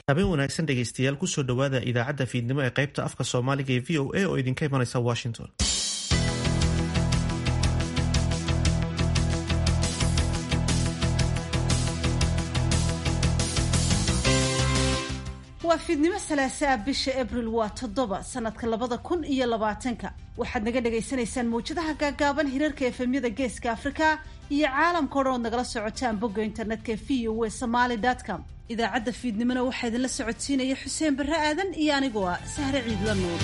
habeen wanaagsan dhegaystayaal kusoo dhowaada idaacadda fiidnimo ee qaybta afka soomaaliga ee v o a oo idinka imanaysa washington waa fiidnimo salaasaa bisha abril waa toddoba sanadka labada kun iyo labaatanka waxaad naga dhagaysanaysaan mawjadaha gaagaaban hirarka efemyada geeska afrika iyo caalamka o dhan ood nagala socotaan bogga internetka v o e somaly com idaacadda fiidnimona waxaa idinla socodsiinaya xuseen barre aadan iyo anigoo ah sahre ciidla nuur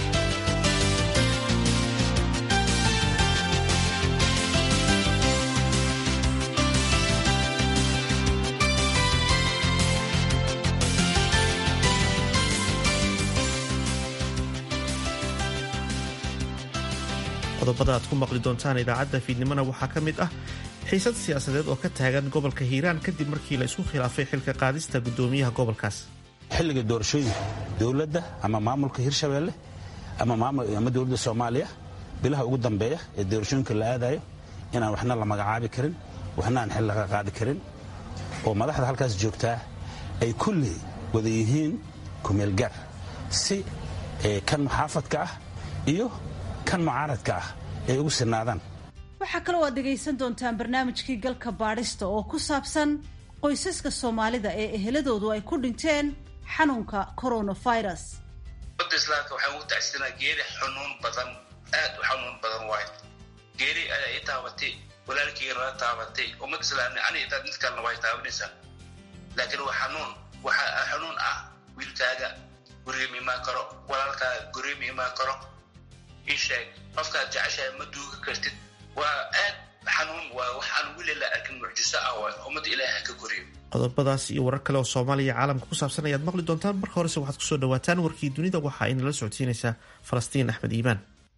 qodobada aad ku maqli doontaan idaacadda fiidnimona waxaa ka mid ah xiisad siyaasadeed oo ka taagan gobolka hiiraan kadib markii la isku khilaafay xilka qaadista guddoomiyaha gobolkaas xilliga doorashooyinka dowladda ama maamulka hirshabeelle ama dowladda soomaaliya bilaha ugu dambeeya ee doorashooyinka la aadayo inaan waxna la magacaabi karin waxna aan xil laga qaadi karin oo madaxda halkaas joogtaa ay kulli wada yihiin kumeelgaar si kan muxaafadka ah iyo kan mucaaradka ah ay ugu sinaadaan waxaa kaloo aad dhegaysan doontaan barnaamijkii galka baadhista oo ku saabsan qoysaska soomaalida ee eheladoodu ay ku dhinteen xanuunka coronavirus ummadda islaamka waxaan ugu tacsinaa geeri xanuun badan aad u xanuun badan waayo geeri ayaa ii taabatay walaalkeyga nala taabatay ummad islaamna ani intaad mid kalena way taabanaysaa laakiin waa xanuun waxaa xanuun ah wiilkaaga guriga imaan karo walaalkaaga guriga imaan karo isheeg qofkaad jeceshahay ma duuga kartid waa aad xanuun waa wax aan weli la arkin mucjiso ah waay ummadda ilaahi ha ka koriyo qodobadaas iyo warar kale oo soomaaliya caalamka ku saabsan ayaad maqli doontaan marka horese waxaad kusoo dhawaataan warkii dunida waxa ay nala socodsiinaysaa falastiin axmed iimaan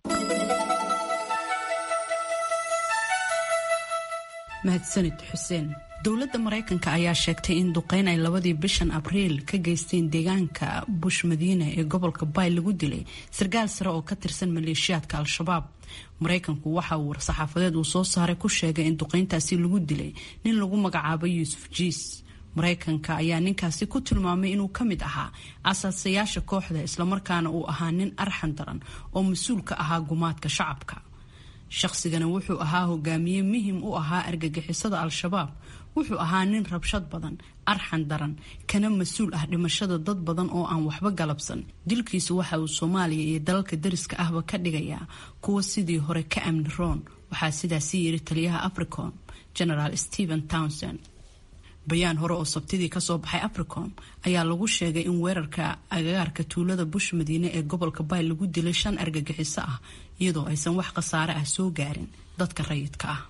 mahadsanid xuseen dowladda maraykanka ayaa sheegtay in duqeyn ay labadii bishan abriil ka geysteen deegaanka bush madiine ee gobolka bay lagu dilay sarkaal sare oo ka tirsan maleeshiyaadka al-shabaab maraykanku waxa uu war-saxaafadeed uu soo saaray ku sheegay in duqeyntaasi lagu dilay nin lagu magacaabo yuusuf jiis maraykanka ayaa ninkaasi ku tilmaamay inuu ka mid ahaa asaasayaasha kooxda islamarkaana uu ahaa nin arxan daran oo mas-uul ka ahaa gumaadka shacabka shaqsigana wuxuu ahaa hogaamiye muhim u ahaa argagixisada al-shabaab wuxuu ahaa nin rabshad badan arxan daran kana mas-uul ah dhimashada dad badan oo aan waxba galabsan dilkiisu waxa uu soomaaliya iyo dalalka dariska ahba ka dhigayaa kuwa sidii hore ka amni roon waxaa sidaasi yiri taliyaha africom generaal stephen townsend bayaan hore oo sabtidii kasoo baxay africom ayaa lagu sheegay in weerarka agagaarka tuulada bush madiine ee gobolka bay lagu dilay shan argagixiso ah iyadoo aysan wax khasaare ah soo gaarin dadka rayidka ah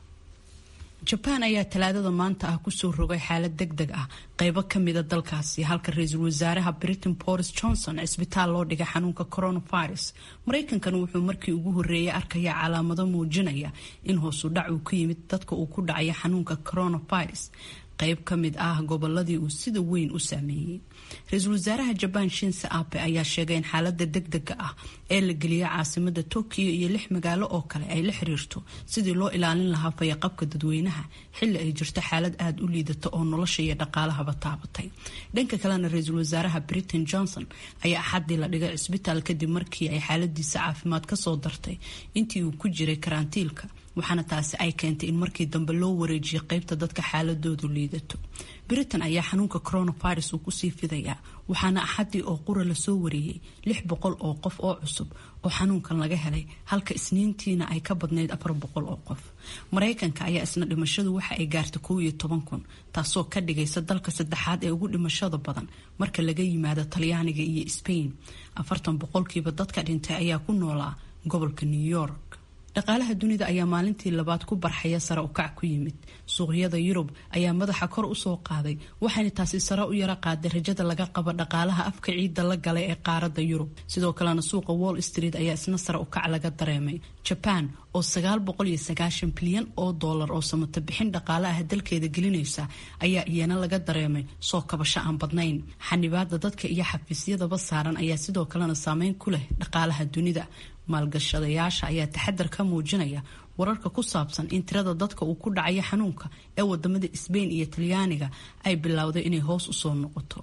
jabaan ayaa talaadada maanta ah kusoo rogay xaalad deg deg ah qeybo kamida dalkaasi halka ra-iisul wasaaraha britain boris johnson cisbitaal loo dhigay xanuunka coronavirus maraykankana wuxuu markii ugu horeeyay arkaya calaamado muujinaya in hoosu dhac uu ku yimid dadka uu ku dhacaya xanuunka coronavirus qayb ka mid ah goboladii uu sida weyn u saameeyey ra-iisul wasaaraha jabaan shinse abe ayaa sheegay in xaalada degdega ah ee la geliyay caasimada tokyo iyo lix magaalo oo kale ay la xiriirto sidii loo ilaalin lahaa fayaqabka dadweynaha xili ay jirto xaalad aada u liidata oo nolosha iyo dhaqaalahaba taabatay dhanka kalena ra-iisul wasaaraha britain johnson ayaa axadii la dhigay cisbitaal kadib markii ay xaaladiisa caafimaad kasoo dartay intii uu ku jiray karantiilka waxaana taasi ay keentay in markii dambe loo wareejiyay qeybta dadka xaaladoodu liidato britain ayaa xanuunka coronavirus uu kusii fidayaa waxaana axadii oo qura lasoo wareeyey lix boqol oo qof oo cusub oo xanuunkan laga helay halka isniintiina ay ka badnayd afar boqol oo qof maraykanka ayaa isna dhimashadu waxa ay gaartay kow iyo toban kun taasoo ka dhigaysa dalka saddexaad ee ugu dhimashada badan marka laga yimaado talyaaniga iyo sbain afartan boqolkiiba dadka dhintay ayaa ku noolaa gobolka new york dhaqaalaha dunida ayaa maalintii labaad ku barxaya sare ukac ku yimid suuqyada yurub ayaa madaxa kor usoo qaaday waxayna taasi sare u yaro qaaday rajada laga qabo dhaqaalaha afka ciidda la galay ee qaarada yurub sidoo kalena suuqa wall street ayaa isna sare ukac laga dareemay jaban oo sagaal boqol iyo sagaashan bilyan oo doolar oo samata bixin dhaqaalaha dalkeeda gelinaysa ayaa iyana laga dareemay soo kabasho aan badnayn xanibaada dadka iyo xafiisyadaba saaran ayaa sidoo kalena saameyn ku leh dhaqaalaha dunida maalgashadayaasha ayaa taxadar ka muujinaya wararka ku saabsan in tirada dadka uu ku dhacaya xanuunka ee wadamada sbain iyo talyaaniga ay bilowday inay hoos usoo noqoto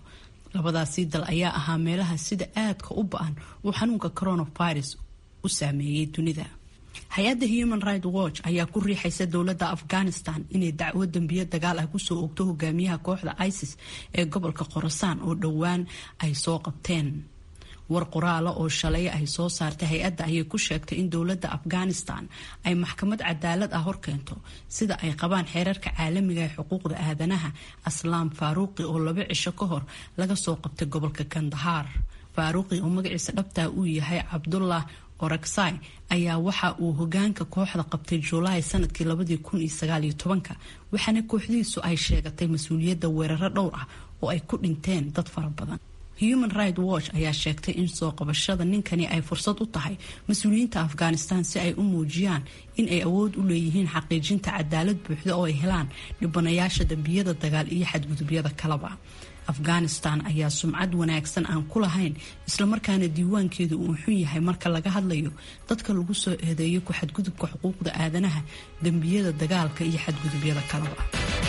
labadaasii dal ayaa ahaa meelaha sida aadka u ba-an uu xanuunka coronavirus u saameeyey dunida hay-adda human right watch ayaa ku riixaysa dowladda afghanistan inay dacwo dembiyo dagaal ah kusoo ogto hogaamiyaha kooxda isis ee gobolka khorasaan oo dhowaan ay soo qabteen war qoraala oo shalay ay soo saartay hay-adda ayay ku sheegtay in dowladda afghanistan ay maxkamad cadaalad ah horkeento sida ay qabaan xeerarka caalamiga ee xuquuqda aadanaha aslaam faaruuqi oo laba cisho ka hor laga soo qabtay gobolka kandahar faaruuqi oo magaciisa dhabtaa uu yahay cabdullah oraksai ayaa waxa uu hogaanka kooxda qabtay juulaay sanadkii labadii kun iyo sagaaliyo tobanka waxaana kooxdiisu ay sheegatay mas-uuliyadda weeraro dhowr ah oo ay ku dhinteen dad fara badan human right watch ayaa sheegtay in soo qabashada ninkani ay fursad u tahay mas-uuliyiinta afghanistan si ay u muujiyaan in ay awood u leeyihiin xaqiijinta cadaalad buuxda oo ay helaan dhibanayaasha dambiyada dagaal iyo xadgudubyada kaleba afghanistan ayaa sumcad wanaagsan aan ku lahayn islamarkaana diiwaankeedu uu xun yahay marka laga hadlayo dadka lagu soo eedeeyo ku xadgudubka xuquuqda aadanaha dembiyada dagaalka iyo xadgudubyada kaleba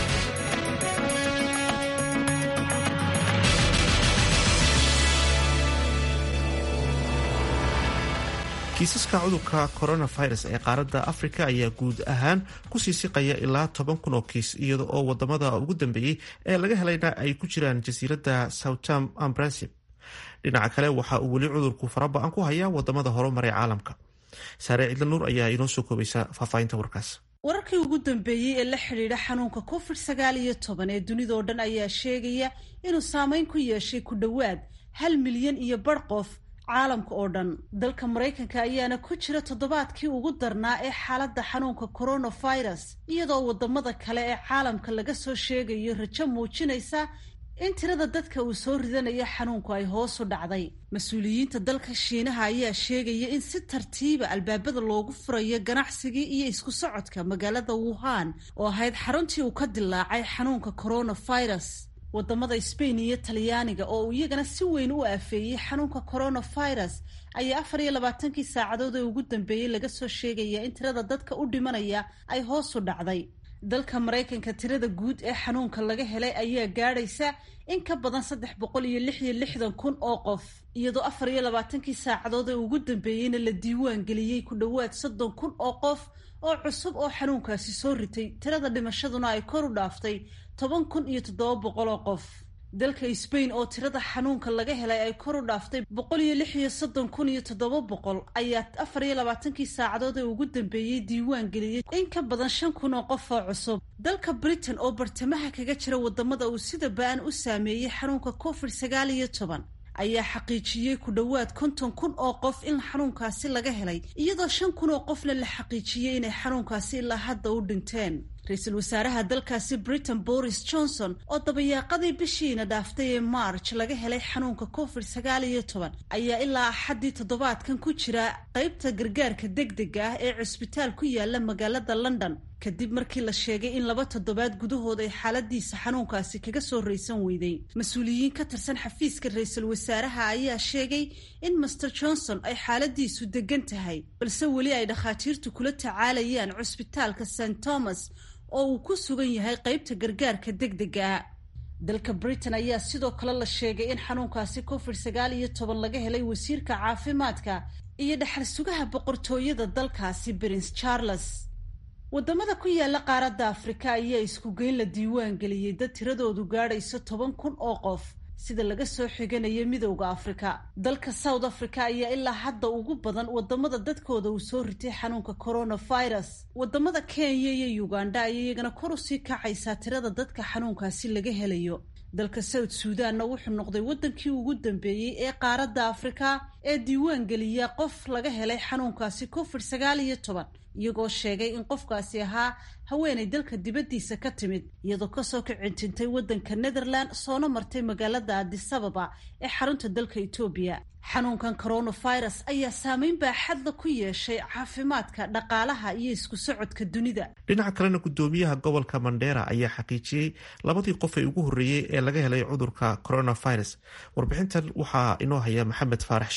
kiisaska cudurka coronavirus ee qaaradda afrika ayaa guud ahaan kusii siqaya ilaa toban kun oo kiis iyada oo wadamada ugu dambeeyey ee laga helayna ay ku jiraan jasiiradda southam ambrasib dhinaca kale waxa uu weli cudurku faraba-an ku hayaa wadamada horumaray caalamka saare cidla nuur ayaa inoo soo koobaysa faahfaahinta warkaas wararkii ugu dambeeyey ee la xidhiidha xanuunka covid sagaal iyo toban ee dunidao dhan ayaa sheegaya inuu saameyn ku yeeshay ku dhowaad hal milyan iyo bar qof caalamka oo dhan dalka maraykanka ayaana ku jira toddobaadkii ugu darnaa ee xaaladda xanuunka coronavirus iyadoo wadamada kale ee caalamka laga soo sheegayo rajo muujinaysa in tirada dadka uu soo ridanayo xanuunku ay hoos u dhacday mas-uuliyiinta dalka shiinaha ayaa sheegaya in si tartiiba albaabada loogu furayo ganacsigii iyo isku socodka magaalada wuhan oo ahayd xaruntii uu ka dilaacay xanuunka coronavirus wadamada sbain iyo talyaaniga oo uu iyagana si weyn u aafeeyey xanuunka coronavirus ayaa afar iyo labaatankii saacadood ee ugu dambeeyey laga soo sheegaya in tirada dadka u dhimanaya ay hoos u dhacday dalka maraykanka tirada guud ee xanuunka laga helay ayaa gaadhaysa in ka badan saddex boqol iyo lix iyo lixdan kun oo qof iyadoo afar iyo labaatankii saacadood ee ugu dambeeyeyna la diiwaan geliyey ku dhowaad soddon kun oo qof oo cusub oo xanuunkaasi soo ritay tirada dhimashaduna ay kor u dhaaftay toban kun iyo toddoba boqol oo qof dalka sbain oo tirada xanuunka laga helay ay kor u dhaaftay boqol iyo lix iyo soddon kun iyo toddoba boqol ayaa afar iyo labaatankii saacadood ee ugu dambeeyey diiwaan geliyey in ka badan shan kun oo qof oo cusub dalka britain oo bartamaha kaga jira wadamada uu sida ba-an u saameeyey xanuunka covid sagaal iyo toban ayaa xaqiijiyey ku dhowaad konton kun oo qof in xanuunkaasi laga helay iyadoo shan kun oo qofna la xaqiijiyey inay xanuunkaasi ilaa hadda u dhinteen ra-iisul wasaaraha dalkaasi britain boris johnson oo dabayaaqadii bishiina dhaaftay ee march laga helay xanuunka covid sagaal iyo toban ayaa ilaa axaddii toddobaadkan ku jira qeybta gargaarka degdega ah ee cusbitaal ku yaala magaalada london kadib markii la sheegay in laba toddobaad gudahood ay xaaladiisa xanuunkaasi kaga soo raysan weyday mas-uuliyiin ka tirsan xafiiska ra-iisul wasaaraha ayaa sheegay in master johnson ay xaaladiisu degan tahay balse weli ay dhakhaatiirtu kula tacaalayaan cusbitaalka st thomas oo uu ku sugan yahay qeybta gargaarka degdega dalka britain ayaa sidoo kale la sheegay in xanuunkaasi covid sagaal iyo toban laga helay wasiirka caafimaadka iyo dhexal sugaha boqortooyada dalkaasi prince charles wadamada ku yaala qaaradda afrika ayaa isku geyn la diiwaan geliyey dad tiradoodu gaadhayso toban kun oo qof sida laga soo xiganayo midowda afrika dalka south africa ayaa ilaa hadda ugu badan wadamada dadkooda uu soo ritay xanuunka coronavirus wadamada kenya iyo uganda ayay iyagana kor usii kacaysaa tirada dadka xanuunkaasi laga helayo dalka south suudanna wuxuu noqday wadankii ugu dambeeyey ee qaaradda afrika ee diiwaan geliya qof laga helay xanuunkaasi covid sagaal iyo toban iyagoo sheegay in qofkaasi ahaa haweenay dalka dibaddiisa ka timid iyadoo kasoo kicintintay waddanka netherland soona martay magaalada adisababa ee xarunta dalka etoobiya xanuunkan coronavirus ayaa saameyn baaxadla ku yeeshay caafimaadka dhaqaalaha iyo isku socodka dunida dhinaca kalena gudoomiyaha gobolka mandheera ayaa xaqiijiyey labadii qof ee ugu horreeyey ee laga helay cudurka coronavirus warbixintan waxaa inoo haya maxamed faarax shire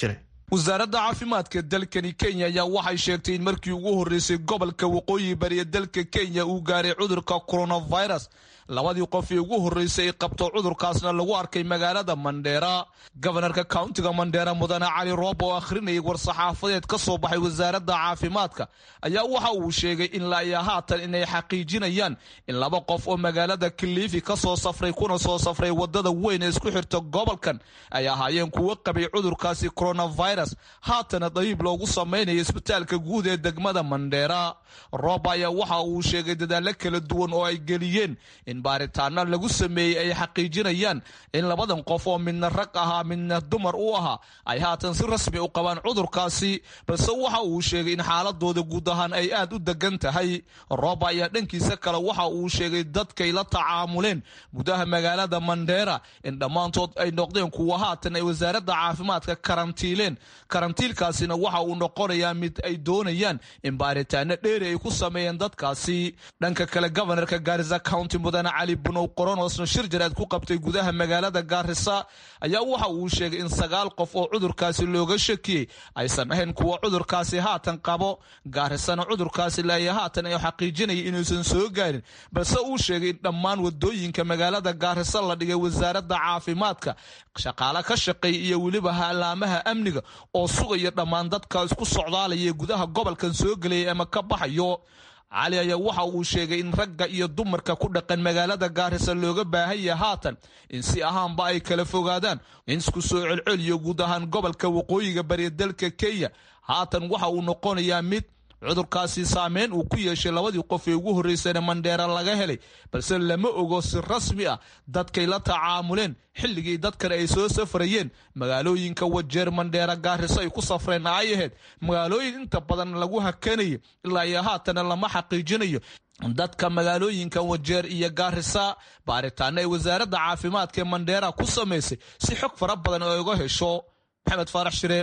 wasaaradda caafimaadka dalkani kenya ayaa waxay sheegtay in markii ugu horreysay gobolka waqooyi bariya dalka kenya uu gaaray cudurka coronavirus labadii qof ee ugu horreysay ay qabto cudurkaasna lagu arkay magaalada mandheera gobanarka countiga mandheera mudane cali roob oo akhrinayay war-saxaafadeed ka soo baxay wasaaradda caafimaadka ayaa waxa uu sheegay in laya haatan inay xaqiijinayaan in laba qof oo magaalada kilifi ka soo safray kuna soo safray wadada weyn ee isku xirta gobolkan ay ahaayeen kuwo qabay cudurkaasi coronavirus haatana dabiib loogu samaynayo isbitaalka guud ee degmada mandheera roob ayaa waxa uu sheegay dadaalo kala duwan oo ay geliyeen in baaritaano lagu sameeyey ay xaqiijinayaan in labadan qof oo midna rag ahaa midna dumar u ahaa ay haatan si rasmi u qabaan cudurkaasi balse waxa uu sheegay in xaaladooda guud ahaan ay aad u degan tahay rooba ayaa dhankiisa kale waxa uu sheegay dadkay la tacaamuleen gudaha magaalada mandheera in dhammaantood ay noqdeen kuwa haatan ay wasaaradda caafimaadka karantiileen karantiilkaasina waxa uu noqonayaa mid ay doonayaan in baaritaano dheeri ay ku sameeyeen dadkaasi dhanka kale gobanarka gaarisa county mudane cali bunow qoronosna shir jaraad ku qabtay gudaha magaalada gaarisa ayaa waxa uu sheegay in sagaal qof oo cudurkaasi looga shakiyey aysan ahayn kuwa cudurkaasi haatan qabo gaarisana cudurkaasi laaya haatan ay xaqiijinaya inuusan soo gaarin balse uu sheegay in dhammaan wadooyinka magaalada gaarisa la dhigay wasaaradda caafimaadka shaqaale ka shaqeeya iyo weliba haalaamaha amniga oo sugaya dhammaan dadka isku socdaalaya gudaha gobolkan soo gelaya ama ka baxayo cali ayaa waxa uu sheegay in ragga iyo dumarka ku dhaqan magaalada gaarisa looga baahan yahay haatan in si ahaanba ay kala fogaadaan in isku soo celceliyo guud ahaan gobolka waqooyiga bariya dalka kenya haatan waxa uu noqonayaa mid cudurkaasi saameyn uu ku yeeshay labadii qof ee ugu horreysana mandheera laga helay balse lama ogo si rasmi ah dadkay la tacaamuleen xilligii dadkan ay soo safrayeen magaalooyinka wajeer mandheera gaariso ay ku safreen ay ahayd magaalooyin inta badan lagu hakanayay ilaa iyo haatana lama xaqiijinayo dadka magaalooyinka wajeer iyo gaarisa baaritaano ay wasaaradda caafimaadka ee mandheera ku samaysay si xog fara badan ay uga hesho maxamed faarax shire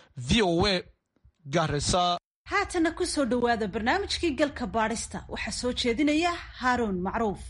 v o a gaarisa haatana ku soo dhowaada barnaamijkii galka baadhista waxaa soo jeedinaya haaruun macruuf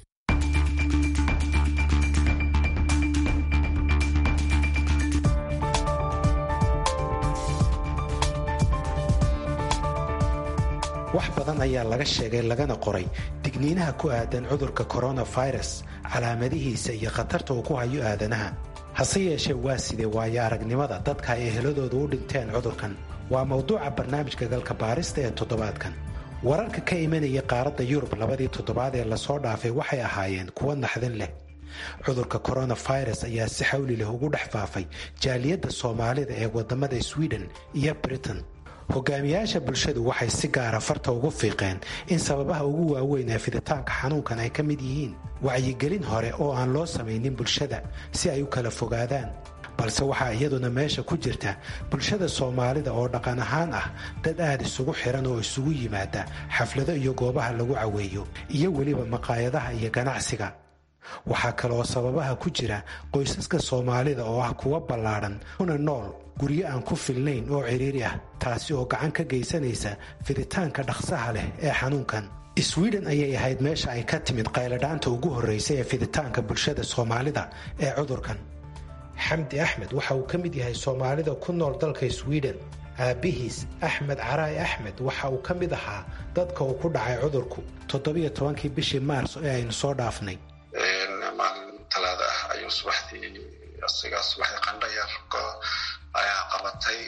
wax badan ayaa laga sheegay lagana qoray digniinaha ku aadan cudurka koronafirus calaamadihiisa iyo khatarta uu ku hayo aadanaha hase yeeshee waa sidee waayo aragnimada dadka ay eheladooda u dhinteen cudurkan waa mawduuca barnaamijka galka baarista ee toddobaadkan wararka ka imanaya qaaradda yurub labadii toddobaad ee lasoo dhaafay waxay ahaayeen kuwo naxdin leh cudurka koronafirus ayaa si xawli leh ugu dhex faafay jaaliyadda soomaalida ee waddamada swiden iyo britain hogaamiyaasha bulshadu waxay si gaara farta ugu fiiqeen in sababaha ugu waaweyn ee fiditaanka xanuunkan ay ka mid yihiin wacyigelin hore oo aan loo samaynin bulshada si ay u kala fogaadaan balse waxaa iyaduna meesha ku jirta bulshada soomaalida oo dhaqan ahaan ah dad aad isugu xiran oo isugu yimaada xaflado iyo goobaha lagu caweeyo iyo weliba maqaayadaha iyo ganacsiga waxaa kaleoo sababaha ku jira qoysaska soomaalida oo ah kuwa ballaadhan kuna nool guryo aan ku filnayn oo cidhiiri ah taasi oo gacan ka geysanaysa fiditaanka dhaqsaha leh ee xanuunkan swiden ayay ahayd meesha ay ka timid qayladhaanta ugu horraysay ee fiditaanka bulshada soomaalida ee cudurkan xamdi axmed waxa uu ka mid yahay soomaalida ku nool dalka swiden aabbihiis axmed caraay axmed waxa uu ka mid ahaa dadka uu ku dhacay cudurku toddobiyo tobankii bishii maars ee aynu soo dhaafnay maalin talaada ah ayuu subaxdii asigaa subaxdii qandha yar ayaa qabatay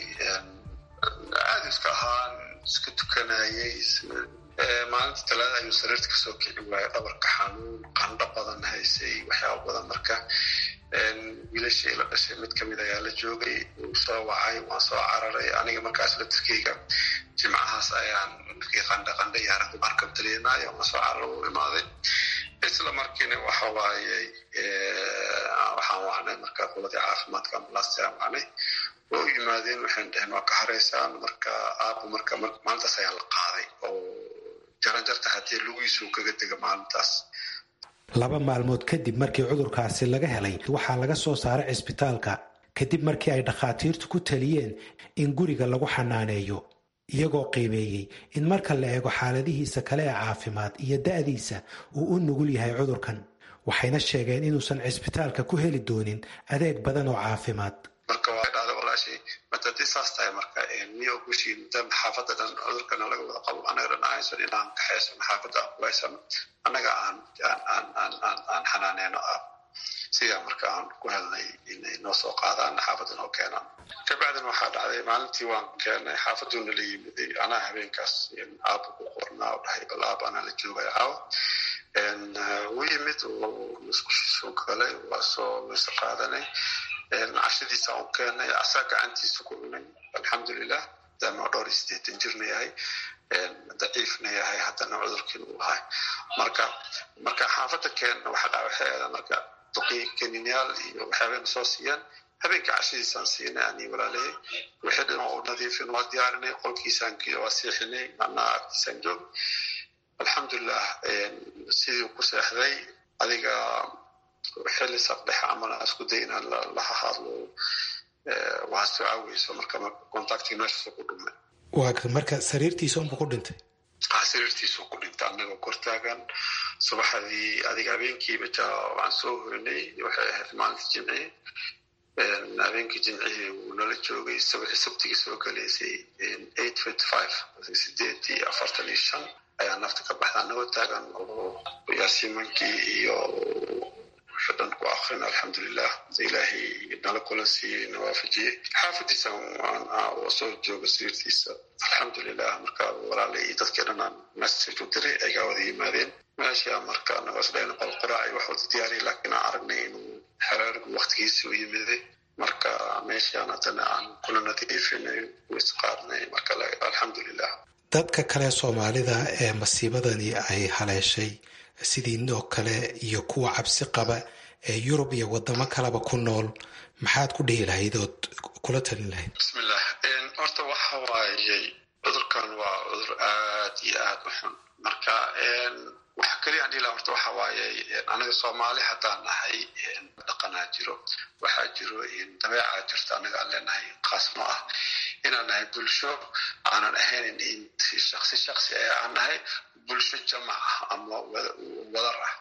aada iska ahaan iska tukanayay maalinta talaada ayuu sariirta kasoo kici waayay dhabarka xanuun qandho badan haysay waxyaaba badan marka wiilashii la dhashay mid kamid ayaa la joogay uu soo wacay waan soo cararay aniga markaas latirkeyga jimcahaas ayaan markii qandha qandha yaara dumarka taliyanayo waan soo carar u imaaday isla markiina waxa waaye waxaan wacnay marka qoladii caafimaadka ambulaasta aan wacnay oo yimaadeen waxaan dhaheen waa ka haraysaan marka aabo marka maalintaas ayaa la qaaday oo jaranjarta haddii lugiisu kaga dega maalintaas laba maalmood kadib markii cudurkaasi laga helay waxaa laga soo saaray cisbitaalka kadib markii ay dhakhaatiirtu ku taliyeen in guriga lagu xanaaneeyo iyagoo qiimeeyey in marka la eego xaaladihiisa kale ee caafimaad iyo da'diisa uu u nugul yahay cudurkan waxayna sheegeen inuusan cisbitaalka ku heli doonin adeeg badan oo caafimaad marka waa dhahda walaashii matade haddii saas tahay marka miya ogushiin dam xaafadda dhan cudurkana laga wada qabo annaga dhan aysan inaan kaxaysano xaafadda aan kulaysano annaga aan aan aan aan aan xanaaneyno ah sidaa marka aan ku helnay inay noo soo qaadaan xaafadda noo keenaan kabacdin waxaa dhacday maalintii waan keenay xaafaduuna la yimiday anaa habeenkaas aaba ku qornaa oo dhahay bal aaba anaa la joogaya caawa wuu yimid musqushiisu galay waa soo weyse qaadanay cashadiisa u keenay asaa gacantiisa ku cunay alxamdulilah maadaama dhowr iyo sideetan jirna yahay daciifna yahay haddana cudurkiina uu ahay marka marka xaafadda keenna waxaa dhaca waxay aada marka duqii kaniinyaal iyo waxyaabana soo siiyaan habeenka cashadiisaan siinay ani walaalahey wixii dhan oo nadiifin waa diyaarinay qolkiisaan waa seexinay anaa agtiisaan joog alxamdulilah sidii ku seexday adiga xilli saqdhex camal aan isku day inaan laha hadlo waa soo caaweyso marka contacti meeshaas ku dhumay waa marka sariirtiisa unba ku dhintay sariirtiisu ku dhintay annagoo kortaagan subaxdii adiga habeenkiiba ja waan soo hoynay waxay ahayd maalinta jimcihi habeenkii jimcihii wuu nala joogay sabtigii soo galaysay eight fifty five sideed iyo afartan iyo shan ayaa nafta ka baxda annagoo taagan oo yaasiimankii iyo wixii dhan ku akrin alxamdulilah ilaahay nala kulan siiyey na waafajiyey xaafadiisa soo jooga sariirtiisa alxamdulilah marka walaalay iyo dadkii dhan aan message u diray aygaa wada yimaadeen meesha marka nagasdhayn qolqoraac iyo wax wada diyaariya laakiin aan aragnay inuu xeraarigu waktigiisa u yimiday marka meeshaan haddana aan kula nadiifinay isqaadnay marka alxamdulilah dadka kale soomaalida ee masiibadani ay haleeshay sidiinoo kale iyo kuwa cabsi qaba ee yurub iyo wadamo kaleba ku nool maxaad ku dhihi lahayd ood kula talin lahayd bismillah horta waxa waayey cudurkan waa cudur aad iyo aad u xun marka waxa keliya aan dhihi laha horta waxa waayey anaga soomaali haddaan nahay dhaqanaa jiro waxaa jiro dabeecaa jirta anaga aan leenahay khaasno ah inaan nahay bulsho aanan ahayn shaksi shaksi ee aan nahay bulsho jamac ah ama wadar ah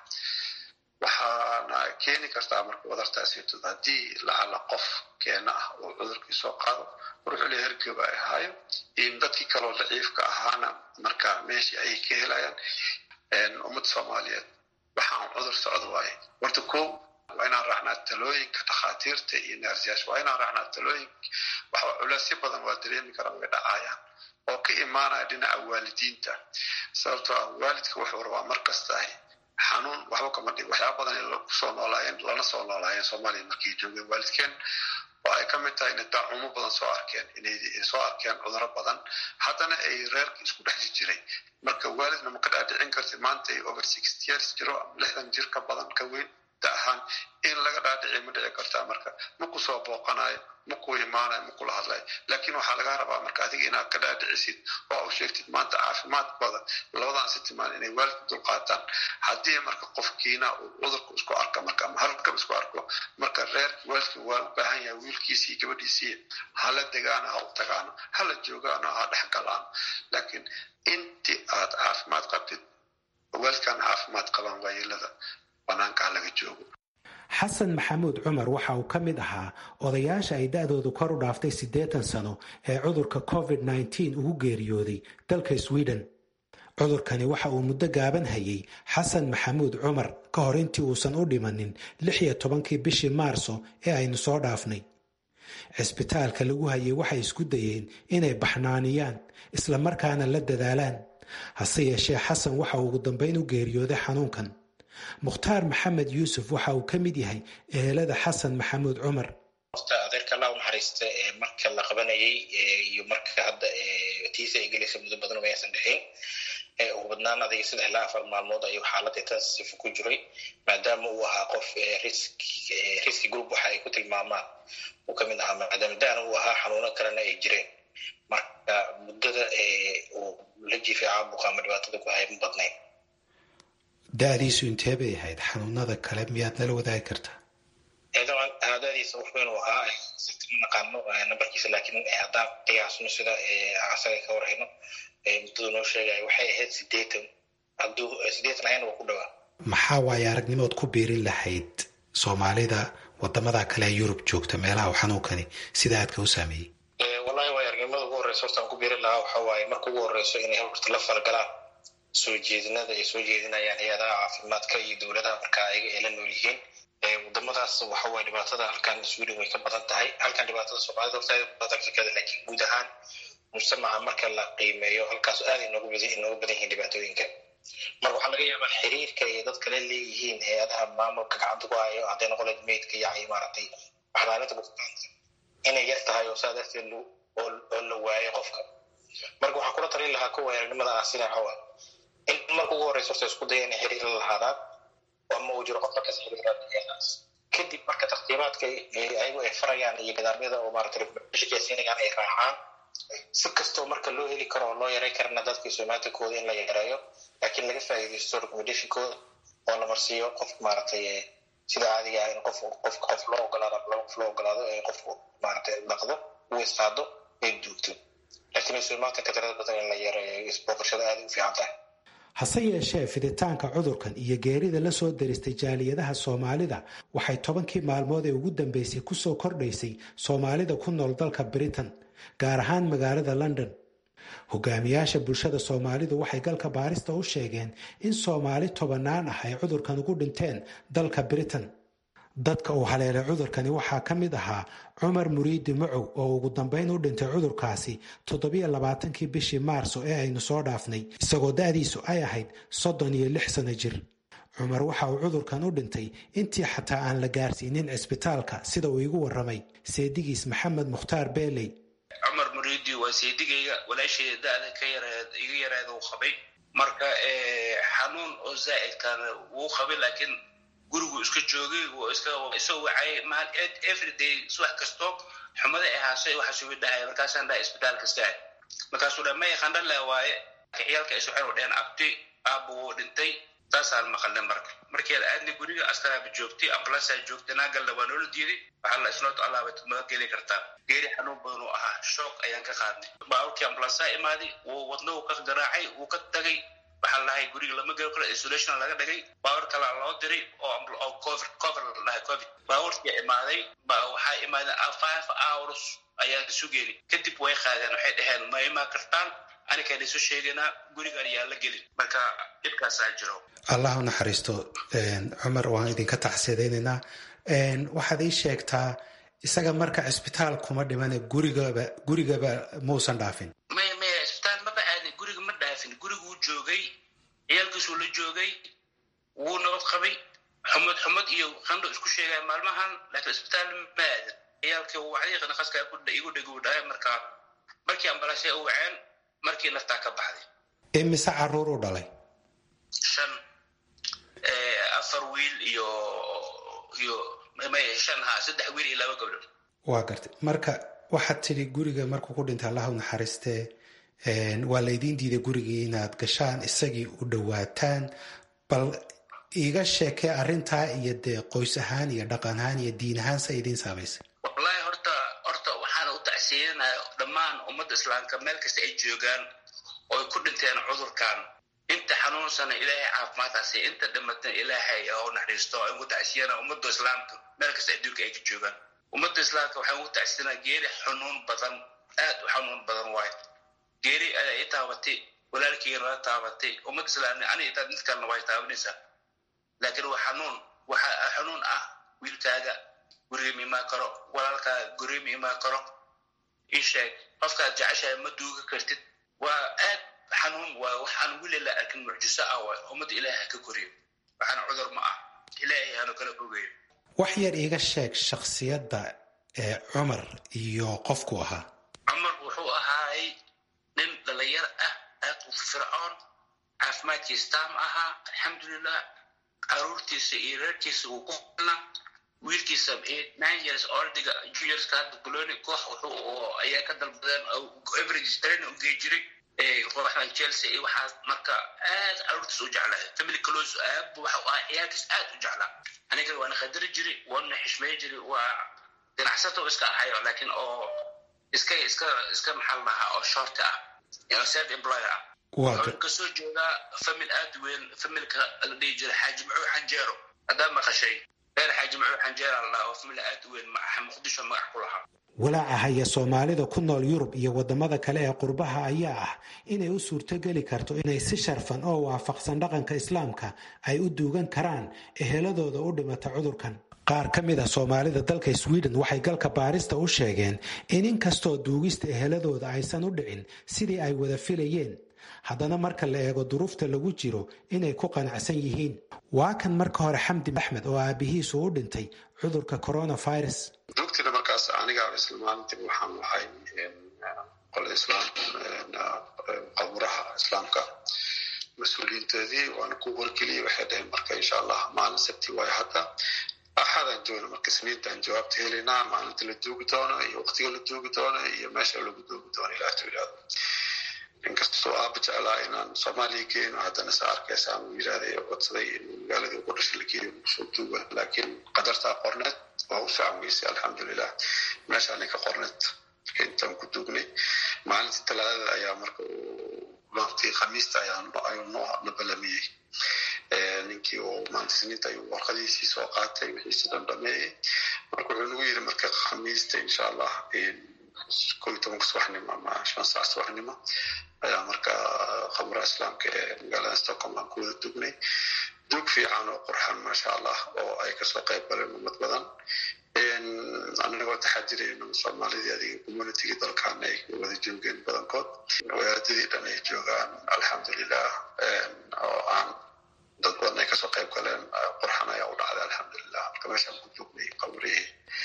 waxaana keeni kartaa marka wadartaasito haddii lacala qof keena ah oo cudurkii soo qaado ruuxuu le hergeba ay ahaayo in dadkii kaloo daciifka ahaana marka meeshii ayay ka helayaan ummadda soomaaliyeed waxaan cudur socdo waaye horta ko waa inaan raacnaa talooyinka dhakhaatiirta iyo neersiyaasha waa inaan raacnaa talooyinka waxa culeysyo badan waa dareemi karaan way dhacayaan oo ka imaanaya dhinaca waalidiinta sababtoo ah waalidka wuxuu rabaa mar kastaah xanuun waxba kama dhig waxyaaba badan kusoo noolaayeen lana soo noolaayeen soomaaliya markay joogeen waalidkeen oo ay ka mid tahay inay daacumo badan soo arkeen inay soo arkeen cuduro badan haddana ay reerka isku dhex jiray marka waalidna ma ka dhaadhicin karti maanta ay over sixty years jiro ama lixdan jir ka badan ka weyn da ahaan in laga dhaadhici ma dhici kartaa marka ma ku soo booqanayo ma ku imaanayo ma kula hadlayo laakiin waxaa laga rabaa marka adiga inaad ka dhaadhicisid oo u sheegtid maanta caafimaadkooda labadan si timaan inay waalidka dulqaataan haddii marka qofkiina uu cudurka isku arka marka ama halkaba isku arko marka reerki waalidka waa u baahan yahay wiilkiisii gabadhiisii hala degaano ha u tagaano hala joogaano ha dhex galaano laakiin intii aad caafimaad qabtid waalidkaan caafimaad qabaan waayeelada banaanka ha laga joogo xasan maxamuud cumar waxa uu ka mid ahaa odayaasha ay da-doodu kor u dhaaftay siddeetan sano ee cudurka covid nneteen ugu geeriyooday dalka sweden cudurkani waxa uu muddo gaaban hayay xasan maxamuud cumar ka hor intii uusan u dhimanin lix iyo tobankii bishii maarso ee aynu soo dhaafnay cisbitaalka lagu hayay waxay isku dayeen inay baxnaaniyaan isla markaana la dadaalaan hase yeeshee xasan waxa uu ugu dambayn u geeriyooday xanuunkan mukhtaar maxamed yuusuf waxa uu ka mid yahay ehelada xasan maxamuud cumar horta adeerka allah u naxariista marka la qabanayay iyo marka hadda tiisa ay gelaysa muddo badan uma aysan dhexin ugu badnaan adiga saddex ilaa afar maalmood ayuu xaaladda intensive ku jiray maadaama uu ahaa qof riski group waxa ay ku tilmaamaan uu ka mid ahaa maadaama daana uu ahaa xanuuno kalena ay jireen marka muddada uu la jiifay caabuqa ama dhibaatada ku haya ma badnayn da-diisu intee bay ahayd xanuunada kale miyaad nala wadaagi kartaa daadiisa wax weyn uu ahaa ma naqaano nambarkiisa laakiin haddaan qiyaasno sida asaga ka warhayno muddadu noo sheegaya waxay ahayd sideetan hadduu sideetan ahayna waa ku dhawaa maxaa waaye aragnimood ku biirin lahayd soomaalida wadamada kale ee yurub joogta meelaha uu xanuunkani sida aadka u saameeyey horeysa horta aan ku biiri lahaa waxa waaye marka ugu horeyso inay horta la falgalaan soo jeedinada ay soo jeedinayaan hay-adaha caafimaadka iyo dowladaha marka ayaga ay la nool yihiin wadamadaas waxa waaye dhibaatada halkan sweden way ka badan tahay halkan dhibaatada soomaalida horta aad badan afrikada laakiin guud ahaan mujtamaca marka la qiimeeyo halkaas aad inoogu badan inoogu badan yihiin dhibaatooyinka marka waxaa laga yaabaa xiriirka ay dad kale leeyihiin hay-adaha maamulka gacanta ku hayo hadday noqoleed meydka iyo maaragtay waxlaalinta bukaanka inay yar tahay oo saa darteed oo la waayo qofka marka waxaa kula talin lahaa kuwa aragnimada ah sida xawa in marka ugu horeysa horta isku daya inay xiriir la lahaadaan ama uu jiro qof markaas xiriiraaas kadib marka tartiibaadka ayagu ay farayaan iyo nidaamyada oo maaragtay shaqeysiinayaan ay raacaan si kastoo marka loo heli karo oo loo yaray karana dadka somatikooda in la yareeyo laakiin laga faa'iidaysto recommendationkooda oo la marsiiyo qof maaragtay sida caadiga ah in qof qof qof loo ogolaado ama laba qof loo ogolaado ee qofku maaragtay dhaqdo uu istaado ay duugto laakiin somatinka tirada badan in la yareeyo isbooqashada aada u fiican tahay hase yeeshee fiditaanka cudurkan iyo geerida la soo daristay jaaliyadaha soomaalida waxay tobankii maalmood ee ugu dambeysay kusoo kordhaysay soomaalida ku nool dalka britain gaar ahaan magaalada london hogaamiyaasha bulshada soomaalidu waxay galka baarista u sheegeen in soomaali tobanaan ah ay cudurkan ugu dhinteen dalka britain dadka uu haleelay cudurkani waxaa ka mid ahaa cumar muriidi macow oo ugu dambeyn u dhintay cudurkaasi toddobiyo labaatankii bishii maarso ee aynu soo dhaafnay isagoo da-diisu ay ahayd soddon iyo lix sano jir cumar waxa uu cudurkan u dhintay intii xataa aan la gaarsiinin cisbitaalka sida uu igu warramay seedigiis maxamed mukhtaar beeley cumar muriidi waa seedigayga walaashayda da-da ka yareed iga yareeda uu qabay marka xanuun oo zaa'idkaana wuu qabay laakiin gurigu iska joogay isagoo wacay maal everyday subax kasto xumada ahaasay waxaa sugi dhahay markaasaan dhahay isbitaal kasta markaasuu dha may qandhala waaye ciyaalka ay soceen dheen abti aabbu wuu dhintay saasaan maqalnay marka markeeda aadna guriga askaraaba joogtay ambulansaa joogtay naagalna waa noola diiday waxaa la isnoota allaaba ma geli kartaa geeri xanuun badan uu ahaa shoog ayaan ka qaadnay baaburkii ambulansaa imaaday wuu wadna uu ka garaacay wuu ka tagay waxaa lahay guriga lama geli karo isolation laga dhigay baawur kalaa loo diray oo covid cover la dhahay covid baawurtii imaaday waxaa imaadeen five hours ayaa isu geeli kadib way qaadeen waxay dhaheen ma imaa kartaan anikaan isu sheegaynaa gurigan yaa la gelin marka dhibkaasaa jiro allah u naxariisto cumar waan idinka taxsiidaynaynaa waxaad ii sheegtaa isaga marka cisbitaal kuma dhimane gurigaba gurigaba mausan dhaafin maya maya cisbitaal maba aadin guriga ma dhaafin guriguu joogay ciyaalkiisuu la joogay wuu nabad qabay xumad xumad iyo qandho isku sheegaya maalmahan laakiin cisbitaal ma aadin ciyaalkii wacdii naqaska igu dhegi u dhahay marka markii ambalaasya u waceen markii naftaa ka baxday imise caruur u dhalay shan afar wiil iyo iyo shan ha saddex wiil iyo laba gabdhood waa gartay marka waxaad tidhi guriga markuu ku dhintay allahu naxariistee waa laydiin diiday gurigii inaad gashaan isagii u dhowaataan bal iiga sheekee arrintaa iyo dee qoys ahaan iyo dhaqan ahaan iyo diin ahaan sa idiin saamaysay wallaahi horta horta waxaana u tacsiiyanaya dhammaan ummadda islaamka meel kasta ay joogaan ooy ku dhinteen cudurkan inta xanuunsana ilaahay caafimaadkaasi inta dhimatana ilaahay oo naxariisto ay ugu tacsiyana ummadda islaamka meel kasta adduunka ay ka joogaan ummadda islaamka waxay ugu tacsiyanaa geeri xanuun badan aad u xanuun badan waayo geeri ayaa i taabatay walaalkeyga nala taabatay ummadda islaamka ani intaad mid kalena way taabanaysaa laakiin waa xanuun waxa xanuun ah wiilkaaga guriga ma imaan karo walaalkaaga guriga ma imaan karo ii sheeg qofkaad jeceshahay ma duuga kartid waa aad xanuun waa waxaan weli la arkin mucjiso ah waay ummadda ilaaha ka koriyo waxaana cudur ma ah ilaahay aanu kala fogeeyo wax yar iiga sheeg shakhsiyadda ee cumar iyo qofku ahaa cumar wuxuu ahaay nin dhalinyar ah aad u fircoon caafimaadkiisa taam ahaa alxamdulilah caruurtiisa iyo reerkiisa uu ku filna wiilkiisa nine years oldiga juniorska hadda boloni koox wuxuu ayaa ka dalbadeen average train u gey jiray kooxdan chelsea iyo waxaas marka aad caruurtiisa u jeclaa family close aab waxa u ahaa ciyaalkiis aad u jeclaa aniga waana qadari jiray waana xishmey jiray waa ganacsato iska ahayo laakiin oo iska iska iska maxal lahaa oo short ah oo self employer ah wuxuu kasoo jeedaa famil aad weyn familka la dhihi jiray xaaji macuud xanjeero haddaa maqashay reer xaaji macuud xanjeera la dhaha oo famili aad u weyn muqdisho magac ku lahaa walaaca haya soomaalida ku nool yurub iyo wadamada kale ee qurbaha ayaa ah inay u suurtogeli karto inay si sharfan oo waafaqsan dhaqanka islaamka ay u duugan karaan eheladooda u dhimata cudurkan qaar ka mid a soomaalida dalka sweden waxay galka baarista u sheegeen in inkastoo duugista eheladooda aysan u dhicin sidii ay wada filayeen haddana marka la eego duruufta lagu jiro inay ku qanacsan yihiin waa kan marka hore xamdi axmed oo aabihiisu u dhintay cudurka coronavirus dugtina markaas aniga isla maalintii waxaan lahay qolada islaam qaburaha islaamka mas-uuliyiintoodii waana ku wargeliyey waxay dhaheen marka insha allah maalin sabti waayo hadda axadaan joogna marka isniintaan jawaabta helaynaa maalinta la duugi doono iyo waqtiga la duugi doono iyo meesha lagu duugi doono ilaah tu yidhahdo inkastoo aaba jeclaa inaan soomaaliya geeno haddana sa arkaysa aan yidhahday codsaday in magaaladii ugu dhashay la geeyo soo duuga laakiin qadartaa qorneed waa u fiican weysay alxamdulilah meeshaanay ka qorneed marka intaan ku duugnay maalintii talaadada ayaa marka maantii khamiista ayuu noo na balamiyey ninkii oo maanta isniinta ayuu warqadiisii soo qaatay wixiisi dhan dhameeyey marka wuxuu nagu yidhi marka khamiista insha allah ko iyo tobanka subaxnimo ama shan saac subaxnimo ayaa marka khamuraha islaamka ee magaalada stockholm aan ku wada dugnay dug fiican oo qurxan maasha allah oo ay kasoo qayb galeen ummad badan anagoo taxadirayno soomaalidii adiga communitygii dalkan ay wada joogeen badankood wadaadadii dhan ay joogaan alxamdulilah oo aan dad badan ay kasoo qayb galeen qurxan ayaa u dhacday alxamdulilah marka meeshaan ku dugnay qabrihii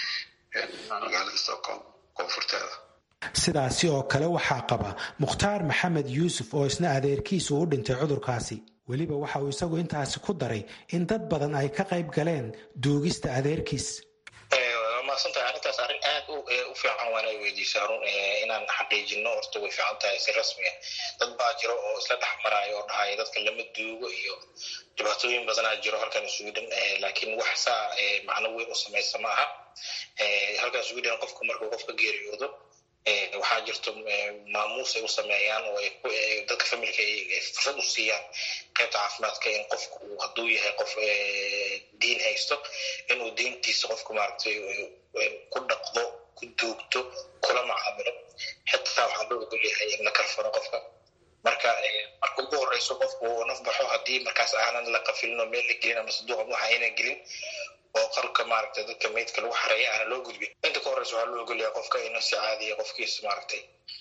magaalada stockholm koonfurteeda sidaasi oo kale waxaa qaba mukhtaar maxamed yuusuf oo isna adeerkiisu u dhintay cudurkaasi weliba waxa uu isagu intaasi ku daray in dad badan ay ka qayb galeen duugista adeerkiis maadsantahay arrintaas arrin aad u fiican waana weydiisa harun inaan xaqiijino horta way fiican tahay si rasmiya dad baa jiro oo isla dhex maraayo oo dhahaya dadka lama duugo iyo dhibaatooyin badanaa jiro halkan sweden laakiin wax saa macno weyn u samaysa ma aha halkan sweden qofku markuu qofka geeriyoodo waxaa jirto maamuus ay u sameeyaan oo dadka familka ay fursad u siiyaan qaybta caafimaadka in qofku hadduu yahay qof diin haysto inuu diintiisa qofku maaragtay ku dhaqdo ku duugto kula macaamilo xitaa waxaa loo ogol yahay in la kalfano qofka marka marka ugu horeyso qofku uu naf baxo haddii markaas aanan la qafilin oo meel la gelin ama saduuqa waxa aynan gelin oo qalka maaragtay dadka meydka lagu xareeya aana loo gudbin inta ka horeysa waxaa loo ogolyahay qofka inuu si caadiya qofkiisa maaragtay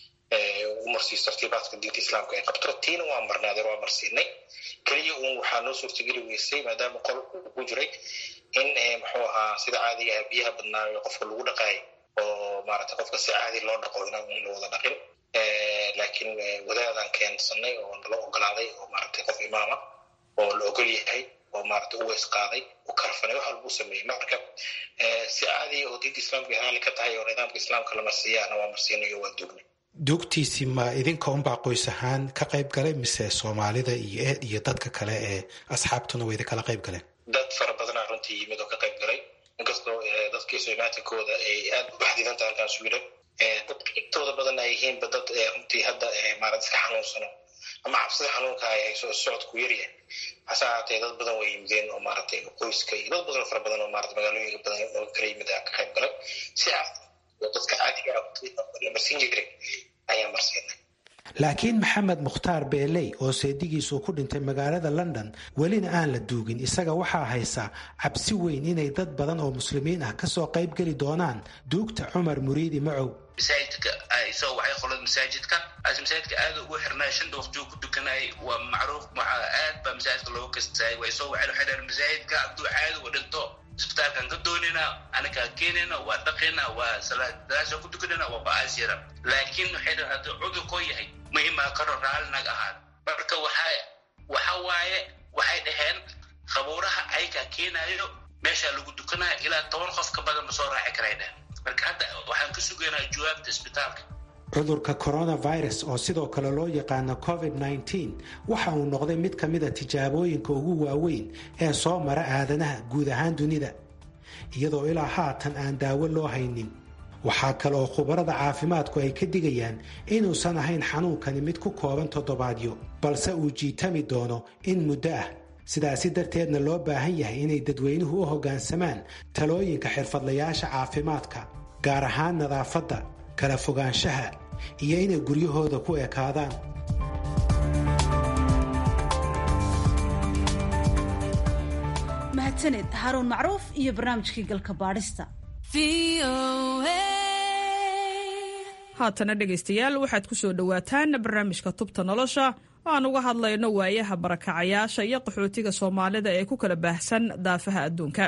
u marsiiso tartiibaadka diinta islaamka ay qabto tiina waa marnaadeer waa marsiinay keliya uun waxaa noo suurtageli weysay maadaama qol uu ku jiray in muxuu ahaa sida caadiga ah biyaha badnaayo qofka lagu dhaqaayo oo maaragtay qofka si caadi loo dhaqo inaan la wada dhaqin laakiin wadaadaan keensanay oo nala ogolaaday oo maaragtay qof imaama oo la ogol yahay oo maaragtay u weys qaaday u karfanay wax walbuu sameeyey marka si caadiya oo diinta islaamka raali ka tahay oo nidaamka islaamka la marsiiyaana waa marsiinayo waa dugnay duugtiisii ma idinka unbaa qoys ahaan ka qayb galay mise soomaalida iyo eed iyo dadka kale ee asxaabtuna way idinkala qayb galeen dad fara badanaa runtii yimid oo ka qayb galay inkastoo dadkii somaatinkooda ay aad u baxdidan tahay halkaan sweden dadka intooda badan ay yihiinba dad runtii hadda maarad iska xanuunsano ama cabsida xanuunka ay hayso socodku yaryahay hase ahaatee dad badan way yimideen oo maaragtay qoyska iyo dad badan fara badan oo maarata magaalooyinka badan oo kala yimid ka qayb galay si caadi oo dadka caadiga la marsiin jiray ayaa marsiinay laakiin maxamed mukhtaar beeley oo seedigiisu ku dhintay magaalada london welina aan la duugin isaga waxaa haysaa cabsi weyn inay dad badan oo muslimiin ah kasoo qayb geli doonaan duugta cumar muriidi macow masaajidka soo waxay qolada masaajidka as masaajidka aad ugu xirnaa shanta waqtigu ku dukanay waa macruuf aad baa masaajidka loogu kastaayay way soo waxay waxay dhaheen masaajidka hadduu caadi u dhinto isbitaalkan ka doonina anakaa keenayna waa dhaqayna waa salaadaasha ku tukanayna waa ba'aasira laakiin waxay dhahen hadduu cudurkoo yahay muhimaa karo raali naga ahaad marka waxa waxa waaye waxay dhaheen khabuuraha aykaa keenaayo meeshaa lagu dukanaya ilaa toban qof ka badan ma soo raaci karay dhehen marka hadda waxaan ka sugaynaa jawaabta isbitaalka cudurka coronavirus oo sidoo kale loo yaqaano covid-19 waxa uu noqday mid ka mida tijaabooyinka ugu waaweyn ee soo mara aadanaha guud ahaan dunida iyadoo ilaa haatan aan daawo loo haynin waxaa kale oo khubarada caafimaadku ay ka digayaan inuusan ahayn xanuunkani mid ku kooban toddobaadyo balse uu jiitami doono in muddo ah sidaasi darteedna loo baahan yahay inay dadweynuhu u hoggaansamaan talooyinka xirfadlayaasha caafimaadka gaar ahaan nadaafadda kala fogaanshaha iyo inay guryahooda ku ekaadaan mahadsaned haaruun macruuf iyo barnaamijkii galka baadhista haatana dhegaystayaal waxaad ku soo dhowaataan barnaamijka tubta nolosha oo aan uga hadlayno waayaha barakacayaasha iyo qaxootiga soomaalida ee ku kala baahsan daafaha adduunka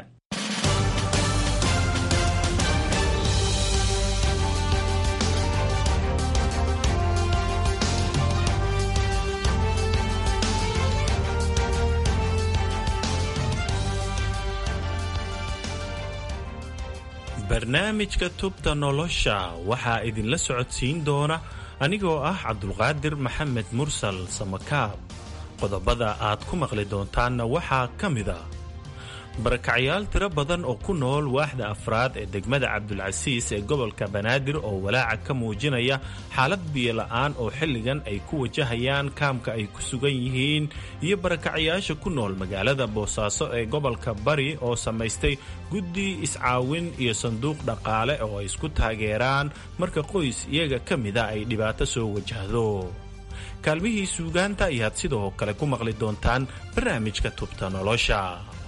barnaamijka tubta nolosha waxaa idinla socodsiin doona anigoo ah cabdulqaadir maxamed mursal samakaab qodobada aad ku maqli doontaanna waxaa ka mid a barakacyaal tiro badan oo ku nool waaxda afraad ee degmada cabdulcasiis ee gobolka banaadir oo walaaca ka muujinaya xaalad biyola'aan oo xilligan ay ku wajahayaan kaamka ay ku sugan yihiin iyo barakacyaasha ku nool magaalada boosaaso ee gobolka bari oo samaystay guddi iscaawin iyo sanduuq dhaqaale oo ay isku taageeraan marka qoys iyaga ka mida ay dhibaato soo wajahdo kaalmihii suugaanta ayaad sidoo kale ku maqli doontaan barnaamijka tubta nolosha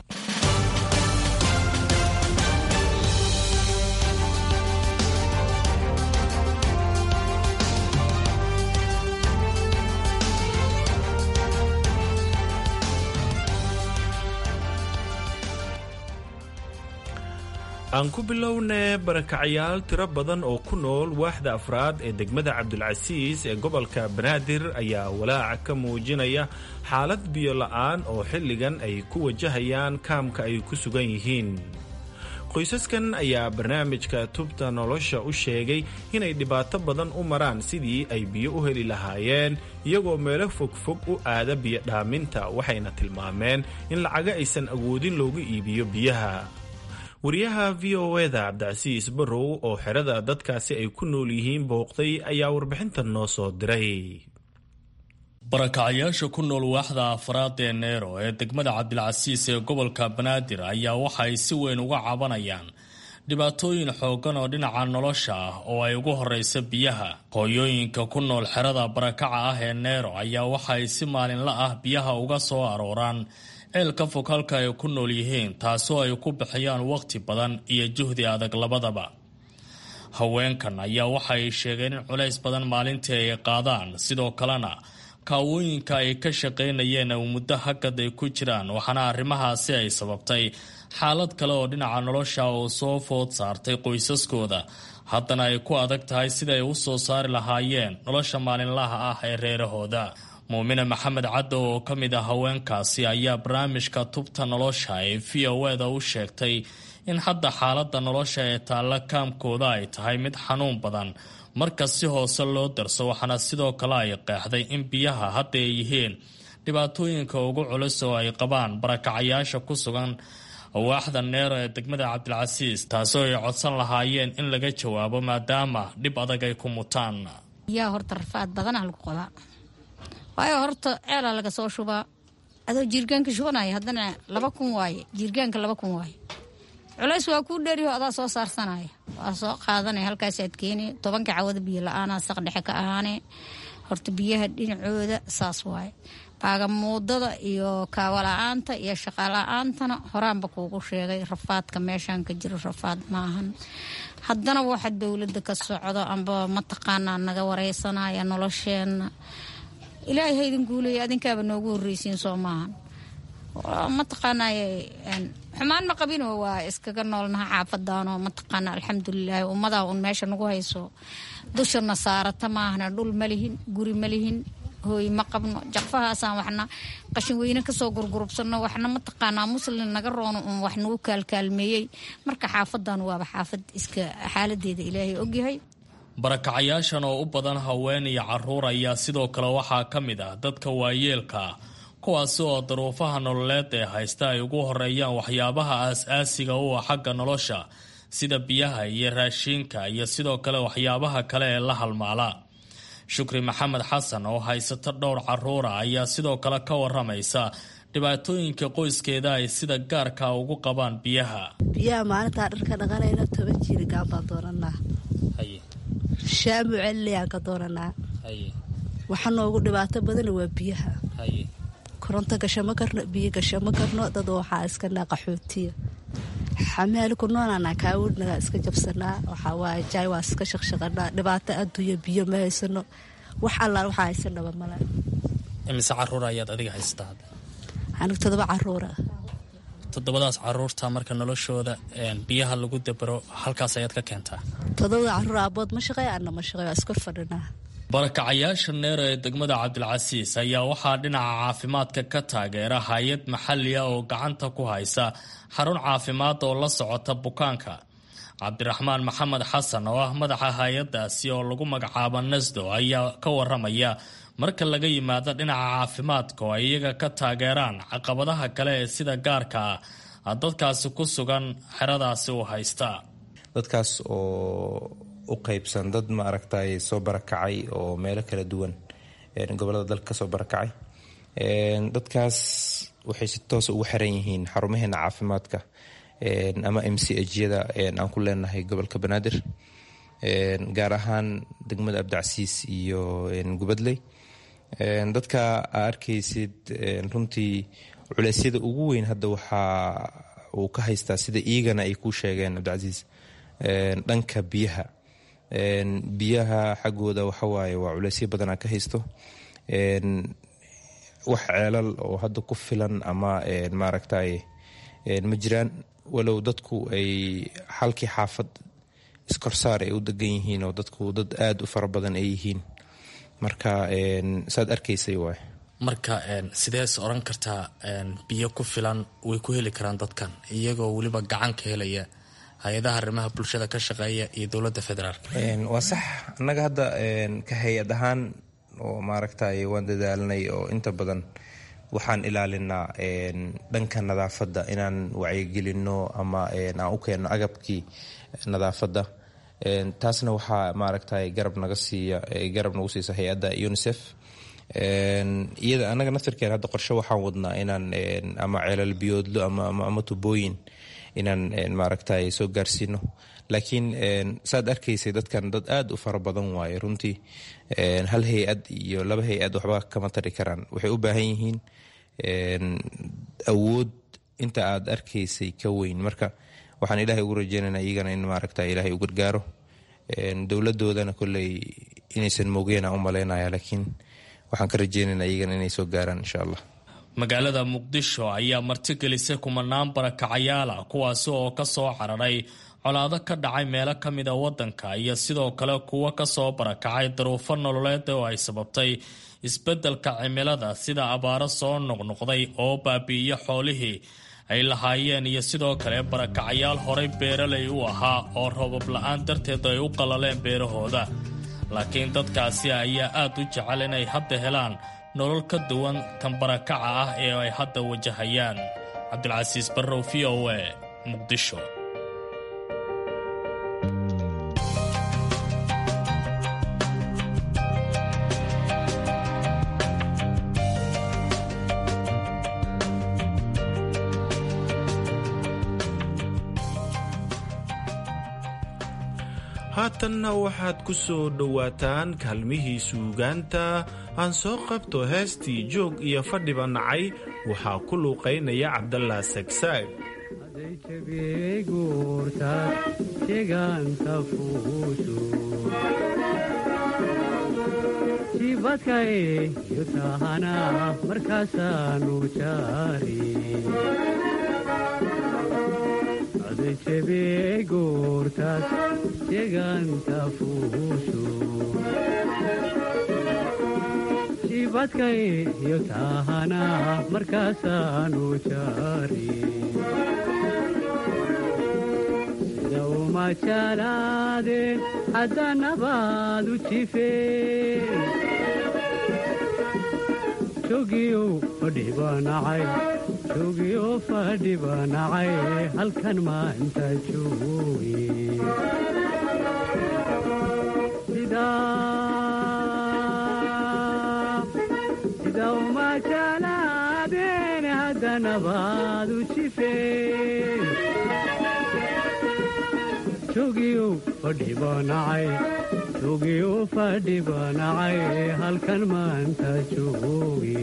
aan ku bilownee barakacyaal tiro badan oo ku nool waaxda afraad ee degmada cabdulcasiis ee gobolka banaadir ayaa walaaca ka muujinaya xaalad biyola'aan oo xilligan ay ku wajahayaan kaamka ay ku sugan yihiin qoysaskan ayaa barnaamijka tubta nolosha u sheegay inay dhibaato badan u maraan sidii ay biyo u heli lahaayeen iyagoo meelo fogfog u aada biyo dhaaminta waxayna tilmaameen in lacaga aysan awoodin loogu iibiyo biyaha wariyaha v o eda cabdicasiis barrow oo xerada dadkaasi ay ku nool yihiin booqday ayaa warbixintan noo soo diray barakacyaasha ku nool waaxda afraad ee neero ee degmada cabdilcasiis ee gobolka banaadir ayaa waxa ay si weyn uga cabanayaan dhibaatooyin xooggan oo dhinaca nolosha ah oo ay ugu horeysa biyaha hooyooyinka ku nool xerada barakaca ah ee neero ayaa waxa ay si maalinla ah biyaha uga soo arooraan ceelka fog halka ay ku nool yihiin taasoo ay ku bixiyaan waqti badan iyo juhdi adag labadaba haweenkan ayaa waxa ay sheegeen in culays badan maalintii ay qaadaan sidoo kalena kaawooyinka ay ka shaqaynayeen muddo hagad ay ku jiraan waxaana arrimahaasi ay sababtay xaalad kale oo dhinaca nolosha oo soo food saartay qoysaskooda haddana ay ku adag tahay siday u soo saari lahaayeen nolosha maalinlaha ah ee reerahooda muumine maxamed caddow oo ka mid ah haweenkaasi ayaa barnaamijka tubta nolosha ee v o eda u sheegtay in hadda xaaladda nolosha ee taalla kaamkooda ay tahay mid xanuun badan marka si hoose loo darso waxaana sidoo kale ay qeexday in biyaha hadda ay yihiin dhibaatooyinka ugu culus oo ay qabaan barakacayaasha ku sugan waaxda neero ee degmada cabdilcasiis taasoo ay codsan lahaayeen in laga jawaabo maadaama dhib adag ay ku mutaan waayo horta ceelaa laga soo shubaa adoo jiirgaanka shubanaya haddana laba kun waaye jiirgaanka laba kun waaye culays waa kuu dheeriho adaa soo saarsanaya waa soo qaadanaya halkaasaad keeni tobanka cawada biyo la-aanaa saq dhexe ka ahaane horta biyaha dhinacooda saas waaye baagamuudada iyo kaawala-aanta iyo shaqala-aantana horaanba kuugu sheegay rafaadka meeshaan ka jiro rafaad maahan haddana waxa dowladda ka socdo amba mataqaanaa naga wareysanaya nolosheenna ilaahay haydin guuleeya adinkaaba noogu horreysiin soo maahan mataqaanay xumaan ma qabinoo waa iskaga noolnaha xaafadaanoo mataqaana alxamdulilaahi ummadaa un meesha nagu hayso dushana saarata maahna dhul ma lihin guri ma lihin hooy ma qabno jaqfahaasaan waxna qashin weyne kasoo gurgurubsano waxna mataqaanaa muslin naga roono un wax nagu kaalkaalmeeyey marka xaafadan waaba xaafad iska xaaladeeda ilaahay ogyahay barakacayaashan oo u badan haween iyo caruur ayaa sidoo kale waxaa ka mid ah dadka waayeelka ah kuwaasi oo daruufaha nololeed ee haysta ay ugu horeeyaan waxyaabaha aas-aasiga u ah xagga nolosha sida biyaha iyo raashiinka iyo sidoo kale waxyaabaha kale ee la halmaala shukri maxamed xasan oo haysata dhowr caruura ayaa sidoo kale ka waramaysa dhibaatooyinka qoyskeeda ay sida gaarka ugu qabaan biyaha biyaha maalintaa dharka dhaqanayna toban jiirigaan baan doonanaa shaamu celiliyaan ka doonanaa waxa noogu dhibaato badana waa biyaha koronto gasho ma karno biyo gasho ma karno dad waxaa iskanaa qaxootiya xamaali ku noolaanaa kaawudhnagaa iska jabsanaa waxawaaye jaay waa iska shaqshaqanaa dhibaato adduunya biyo ma haysano wax allaal waxaa haysanaba male imise caruur ayaad adiga haysataa anig todoba caruura toddobadaas caruurta marka noloshooda biyaha lagu dabaro halkaas ayaad ka keentaa todobada caruur aabood ma shaqeey ana ma shaqey waa iskor fadhinaa barakacayaasha neero ee degmada cabdilcasiis ayaa waxaa dhinaca caafimaadka ka taageera hay-ad maxali ah oo gacanta ku haysa xarun caafimaad oo la socota bukaanka cabdiraxmaan maxamed xasan oo ah madaxa hay-adaasi oo lagu magacaabo nasdo ayaa ka waramaya marka laga yimaado dhinaca caafimaadka oo ay iyaga ka taageeraan caqabadaha kale ee sida gaarka ah dadkaasi ku sugan xeradaasi u haysta dadkaas oo u qaybsan dad ma aragtay soo barakacay oo meelo kala duwan gobolada dalka kasoo barakacay dadkaas waxay si toosa ugu xiran yihiin xarumaheena caafimaadka ama m c hyada aan ku leenahay gobolka banaadir gaar ahaan degmada abdicasiis iyo gubadley dadka aa arkaysid runtii culeysyada ugu weyn hadda waxaa uu ka haystaa sida iigana ay ku sheegeen abdicasiis dhanka biyaha biyaha xaggooda waxawaaye waa culeysyo badanaa ka haysto wax ceelal oo hadda ku filan ama maaragtay ma jiraan walow dadku ay halkii xaafad iskorsaar ay u degan yihiin oo dadku dad aada u fara badan ay yihiin marka saad arkaysay waay marka sidees oran kartaa biyo ku filan way ku heli karaan dadkan iyagoo weliba gacan ka helaya hay-adaha arrimaha bulshada ka shaqeeya iyo dowladda federaalk waa sax annaga hadda ka hay-ad ahaan oo maaragtay waan dadaalnay oo inta badan waxaan ilaalinaa dhanka nadaafadda inaan wacyigelinno ama aan u keenno agabkii nadaafadda taasna waxaa maaragtay garab naga siiya garab nagu siisa hay-adda unicef iyada annaga naftirkeen hadda qorshe waxaan wadnaa inaan ama ceelal biyoodlo ama tubooyin inaan maaragtay soo gaarsiino laakiin saad arkaysay dadkan dad aada u fara badan waaye runtii hal hay-ad iyo laba hay-ad waxba kama tari karaan waxay u baahan yihiin awood inta aad arkaysay ka weyn marka waxaan ilaahay ugu rajeynana iyagana in maaragta ilaahay u gargaaro dowladoodana kolley inaysan moogeenaa u maleynaya laakiin waxaan ka rajeynana iyagana inay soo gaaraan insha allah magaalada muqdisho ayaa martigelisay kumanaan barakacayaala kuwaasi oo kasoo cararay colaado ka dhacay meelo ka mida wadanka iyo sidoo kale kuwo kasoo barakacay daruufo nololeed oo ay sababtay isbeddelka cimilada sida abaaro soo noqnoqday oo baabi'iyo xoolihii ay lahaayeen iyo sidoo kale barakacayaal horay beeralay u ahaa oo roobab la-aan darteed ay u qallaleen beerahooda laakiin dadkaasi ayaa aad u jecel inay hadda helaan nolol ka duwan tan barakaca ah ee ay hadda wajahayaan cabdilcasiis barrow v o a muqdisho haatanna waxaad ku soo dhowaataan kaalmihii suugaanta aan soo qabto heestii joog iyo fadhiba nacay waxaa ku luuqaynaya cabdallah sagsaag jibadkae yutahana markaasaanu jaari adajebe goortaas jeganta fuushu jibadkae yutahana markaasaanu jaari sida uma jalaadeen haddanabaad u jifeen jogiyo fadhibanacay jogiyo fadhibanacay halkan maanta jooge sida uma jalaadeen nabaad u jifeen jogiyo fadhibanacay jogiyo fadhibanacay halkan maanta joogi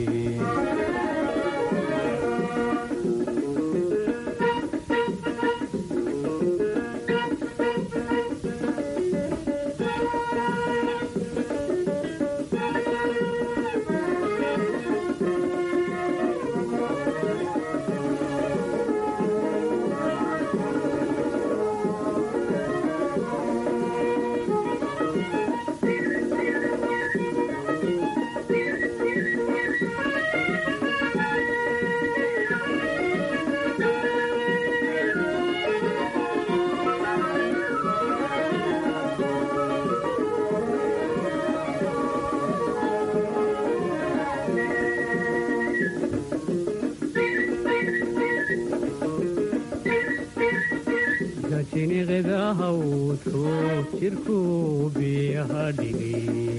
gajiniqda hawdku jirku biyaha dhigay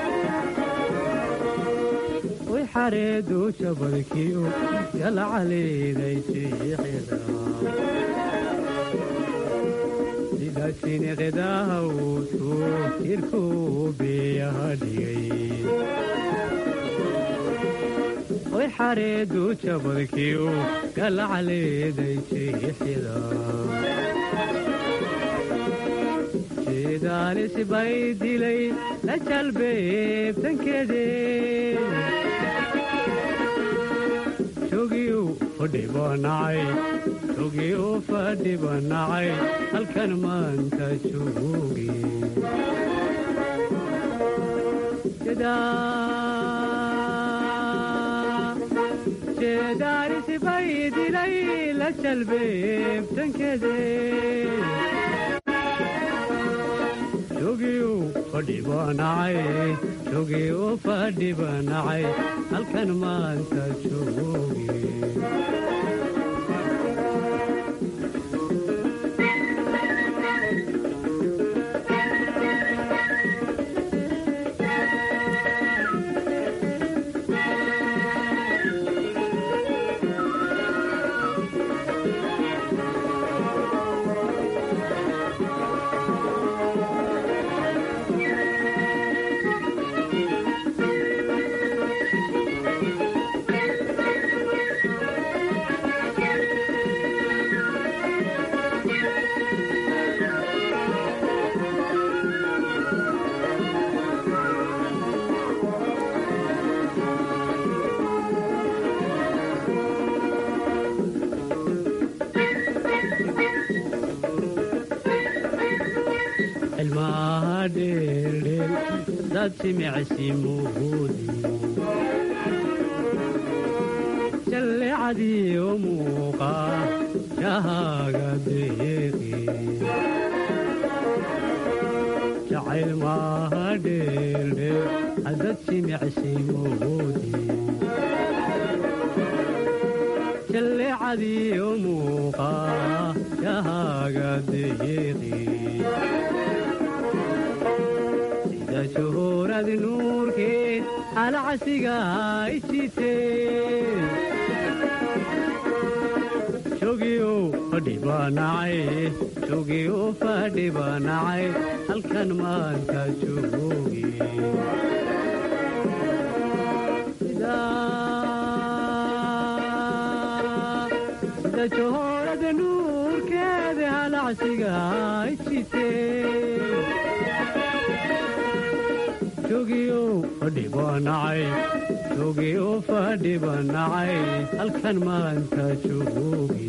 way xareedu jabadkiyo galcaleeday siixida sida jiniqda hawdku jirku biyaha dhigay way xareedu jabadkiyo galcaleeday siixida jeedaalis bay dilay la jalbeebtankeede jogiyu fadhibanacay jogiyu fadhibanacay halkan maanta joogi jeedaalis bay dilay la jalbeebtankeede jogiyu fadhibanacay jogiyu fadhibanacay halkan maanta joogi ilmaha dheerdheel dad simicsi muudi jallecadiyo muuqa shahaaga deeqi jacayl maaha dheerdheel dad simicsi muudi jallecadiyo muuqa shahaaga deeqi sida shuhuurad nuurkeed alcasiga ijiteen jogiyo fadhibanacay jogiyo fadhibanacay halkan maanta joogi sida shuhuurad nuurkeed alcasiga ijiteen jogiyo fadhibanacay jogiyo fadhibanacay halkan maanta joogi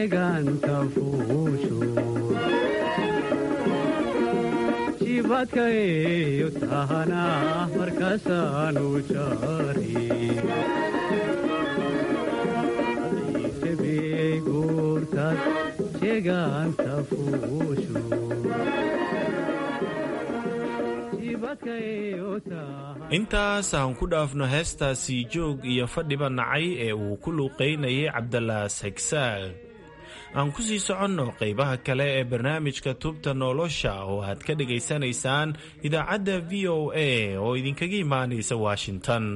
jeegaanta fuusho jibadkaeyo tahana markaasaanu jari adaysebeey guurtaad jeegaanta fuusho intaas aan ku dhaafno heestaasi joog iyo fadhiba nacay ee uu ku luuqaynayay cabdalaa sagsaag aan ku sii soconno qaybaha kale ee barnaamijka tubta nolosha oo aad ka dhegaysanaysaan idaacadda v o a oo idinkaga imaanaysa washington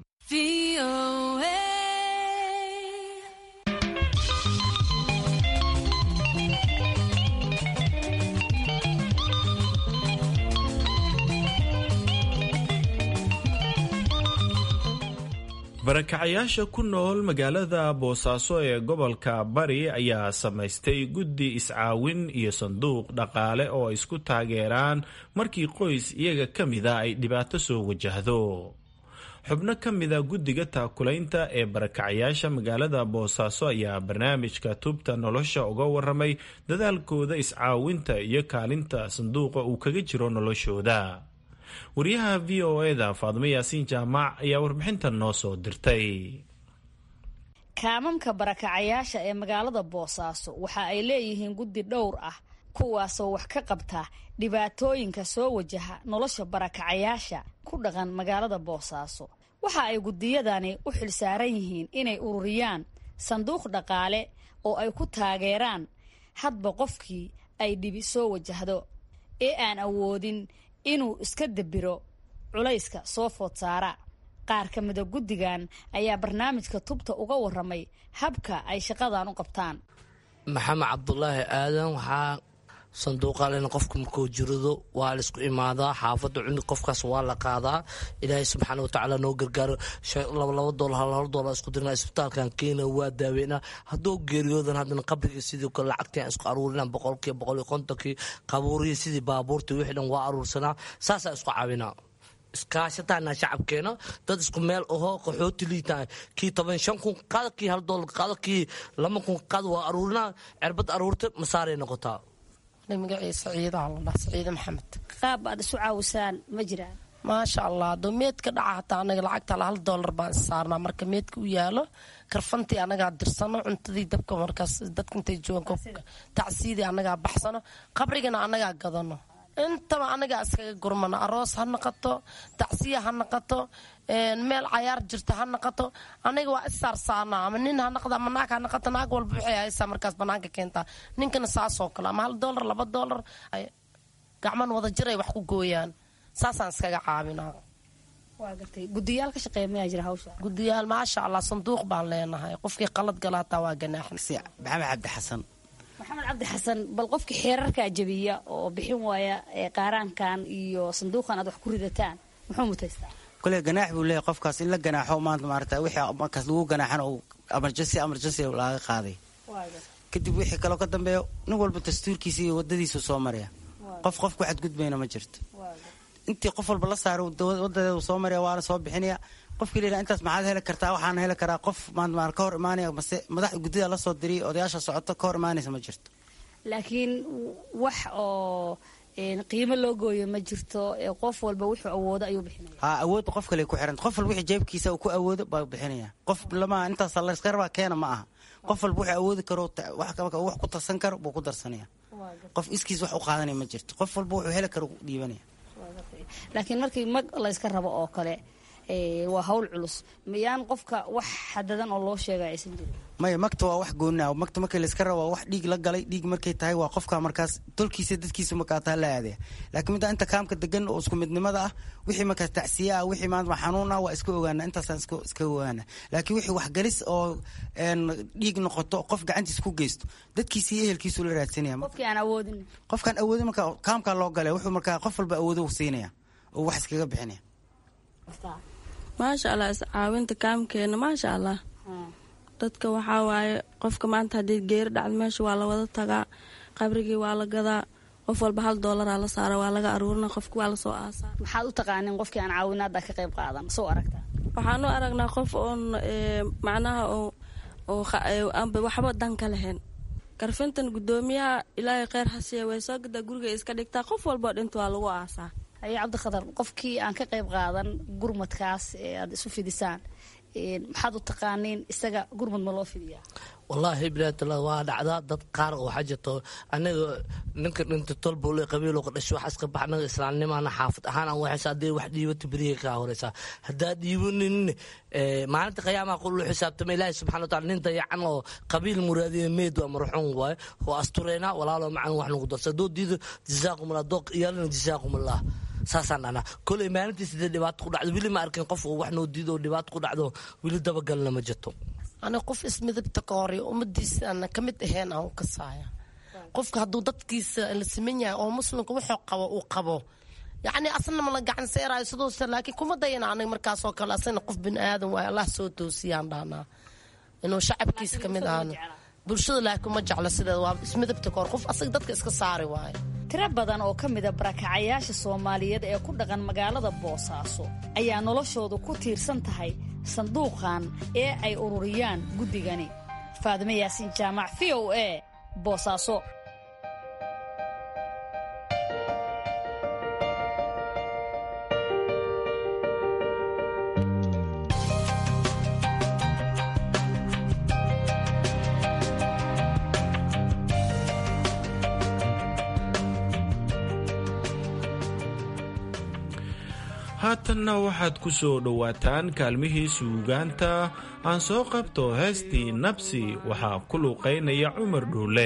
barakacayaasha ku nool magaalada boosaaso ee gobolka bari ayaa samaystay guddi iscaawin iyo sanduuq dhaqaale oo ay isku taageeraan markii qoys iyaga ka mida ay dhibaato soo wajahdo xubno ka mida guddiga taakulaynta ee barakacayaasha magaalada boosaaso ayaa barnaamijka tubta nolosha uga waramay dadaalkooda iscaawinta iyo kaalinta sanduuqa uu kaga jiro noloshooda wariyaha v o eda faadimo yaasiin jaamac ayaa warbixintan noo soo dirtay kaamamka barakacayaasha ee magaalada boosaaso waxa ay leeyihiin guddi dhowr ah kuwaasoo wax ka qabta dhibaatooyinka soo wajaha nolosha barakacayaasha ku dhaqan magaalada boosaaso waxa ay guddiyadani u xilsaaran yihiin inay ururiyaan sanduuq dhaqaale oo ay ku taageeraan hadba qofkii ay dhibi soo wajahdo ee aan awoodin inuu iska dabiro culayska soo food saara qaar ka mida guddigan ayaa barnaamijka tubta uga waramay habka ay shaqadan u qabtaan maxamed cabdulaahi aadan waxaa sanduuqalen qofka markuu jirado waa laisku imaadaa xaafada cunug qofkaas waa la qaadaa ilaahay subxaana watacaala noo gargaaro labalaba dool hal dool isku dirna isbitaalkan keena waa daaweyna hadduu geeriyoodan haddana qabriga sidii kale lacagtii isku aruurina boqolkii boqol iyo kontonkii qabuuriyi sidii baabuurtii wixii dhan waa aruursanaa saasaa isku caawinaa iskaashataana shacabkeena dad isku meel aho qaxooti liitaa kii toban shan kun qaada kii hal doolar qaada kii laba kun qaada waa aruurinaa cirbad aruurta masaaray noqotaa magaciisa ciidaha la dhaha saciide maxamed qaab aad isu caawisaan ma jiraan maasha allah adoo meedka dhaca hataa anaga lacagta hal doolar baan issaarnaa marka meedka u yaalo karfantii anagaa dirsano cuntadii dabka markaas dadka intay joogan tacsiidii anagaa baxsano qabrigana anagaa gadano intaba anagaa iskaga gurmano aroos ha naqato tacsiya ha naqato meel cayaar jirta ha naqato anaga waa issaarsaana ama nin ha naqdo ama naag ha naqato naag walba waxay haysaa markaas banaanka keentaa ninkana saasoo kale ama hal doolar laba doolar gacman wada jir ay wax ku gooyaan saasaan iskaga caawinaa gudiyaal ka shaqeeya mayaa jira hawsha gudiyaal maasha allah sanduuq baan leenahay qofkii qalad gala hataa waa ganaaxan maxamed cabdi xasan maxamed cabdi xasan bal qofkii xeerarkaa jabiya oo bixin waaya qaaraankan iyo sanduuqan aad wax ku ridataan muxuu mutaystaa kule ganaax buu leeyahy qofkaas in la ganaaxo maanta maarata wixii markaas lagu ganaaxan oo emergency emergency laga qaaday kadib wixii kaloo ka dambeeya nin walba dastuurkiisa iyo wadadiisu soo maraya qof qof ku xadgudbayna ma jirto intii qof walba la saaray wadadeedu soo maraya waana soo bixinaya qofkii la intaas maxaad heli kartaa waxaana heli karaa qof maanta ka hor imaanaya mase madax guddida la soo diriyay odayaasha socoto ka hor imaanaysa ma jirto laakiin wax oo qiimo loo gooyo ma jirto qof walba wuxuu awoodo ayuu bixinaya ha awoodda qof kale ku xiranta qof walba wixii jeebkiisa uu ku awoodo baa bixinaya qof lama intaas layska rabaa keena ma aha qof walba wuxuu awoodi karo wax ku tarsan karo buu ku darsanaya qof iskiis wax u qaadanaya ma jirto qof walba wuxuu heli karo dhiibanaya laakiin markii mag layska rabo oo kale waa hawl culus miyaan qofka wax xadadan oo loo sheega aysan jirin maya magta waa wax goonina magta markii layska raba waa wax dhiig la galay dhiig markay tahay waa qofka markaas tolkiisa dadkiisa markaataa la aadaya laakiin midda inta kaamka degan oo isku midnimada ah wixii markaas tacsiya ah wixii maanta xanuun ah waa iska ogaana intaasaan iska ogaana laakiin wixii waxgalis oo dhiig noqoto qof gacantiisa ku geysto dadkiisa iyo ehelkiisu la raadsanaya qofkii aan awoodin qofkaan awoodin marka kaamkaa loo galay wuxuu markaa qof walba awoodo siinaya oo wax iskaga bixinaya maasha allah iscaawinta kaamkeena maasha allah dadka waxaa waaye qofka maanta haddii geeri dhacdo meesha waa la wada tagaa qabrigii waa la gadaa qof walba hal doolaraa la saara waa laga aruurina qofki waa lasoo aasaa maxaad u taqaanin qofkii aan caawinaada ka qayb qaadan soo aragtaa waxaan u aragnaa qof oon macnaha waxba dan ka lahayn karfintan gudoomiyaha ilaahay kheyr hasiya way soo gadaa guriga iska dhigtaa qof walboo dhinta waa lagu aasaa haye cabdikhadar qofkii aan ka qayb qaadan gurmadkaas ee aad isu fidisaan maxaad u taqaaniin isaga gurmad ma loo fidiyaa wallaahi bilaatala waa dhacdaa dad qaar oo waxaa jirto anaga ninka dhinta tolbole qabiil oo ka dhashay wax iska bax anaga islaamnimaana xaafad ahaan aan waxaysa haddii wax dhiibato beriga kaa horeysaa haddaa dhiibanin maalinta qiyaamaha qul lu xisaabtama ilaahi subxana wataala nin dayacan oo qabiil muraadiya meed waa marxuun waaye oo astureynaa walaalo macan wax nagu darsa haddoo diido jazaakumullah doo iyaalana jazaakumullah saasaan dhahnaa koley maalintii sidee dhibaato ku dhacdo weli ma arkin qof oo wax noo diido oo dhibaato ku dhacdo weli dabagalna ma jirto ani qof ismidabta ka hore ummadiisaana ka mid ahayn aan u kasaaya qofka hadduu dadkiisa la siman yahay oo muslimka wuxuu qabo uu qabo yacni asna ma la gacan seeraayo sidoose laakiin kuma dayana aniga markaasoo kale asana qof bini aadan waayo allah soo toosiyaan dhahnaa inuu shacabkiisa ka mid ahaano bulshada laakiin ma jeclo sideeda waa ismidabta ka hor qof asaga dadka iska saari waayo tiro badan oo ka mida barakacayaasha soomaaliyeed ee ku dhaqan magaalada boosaaso ayaa noloshoodu ku tiirsan tahay sanduuqan ee ay ururiyaan guddigani faadime yaasiin jaamac v o a boosaaso haatanna waxaad ku soo dhowaataan kaalmihii suugaanta aan soo qabto heestii nabsi waxaa ku luuqaynaya cumar dhuule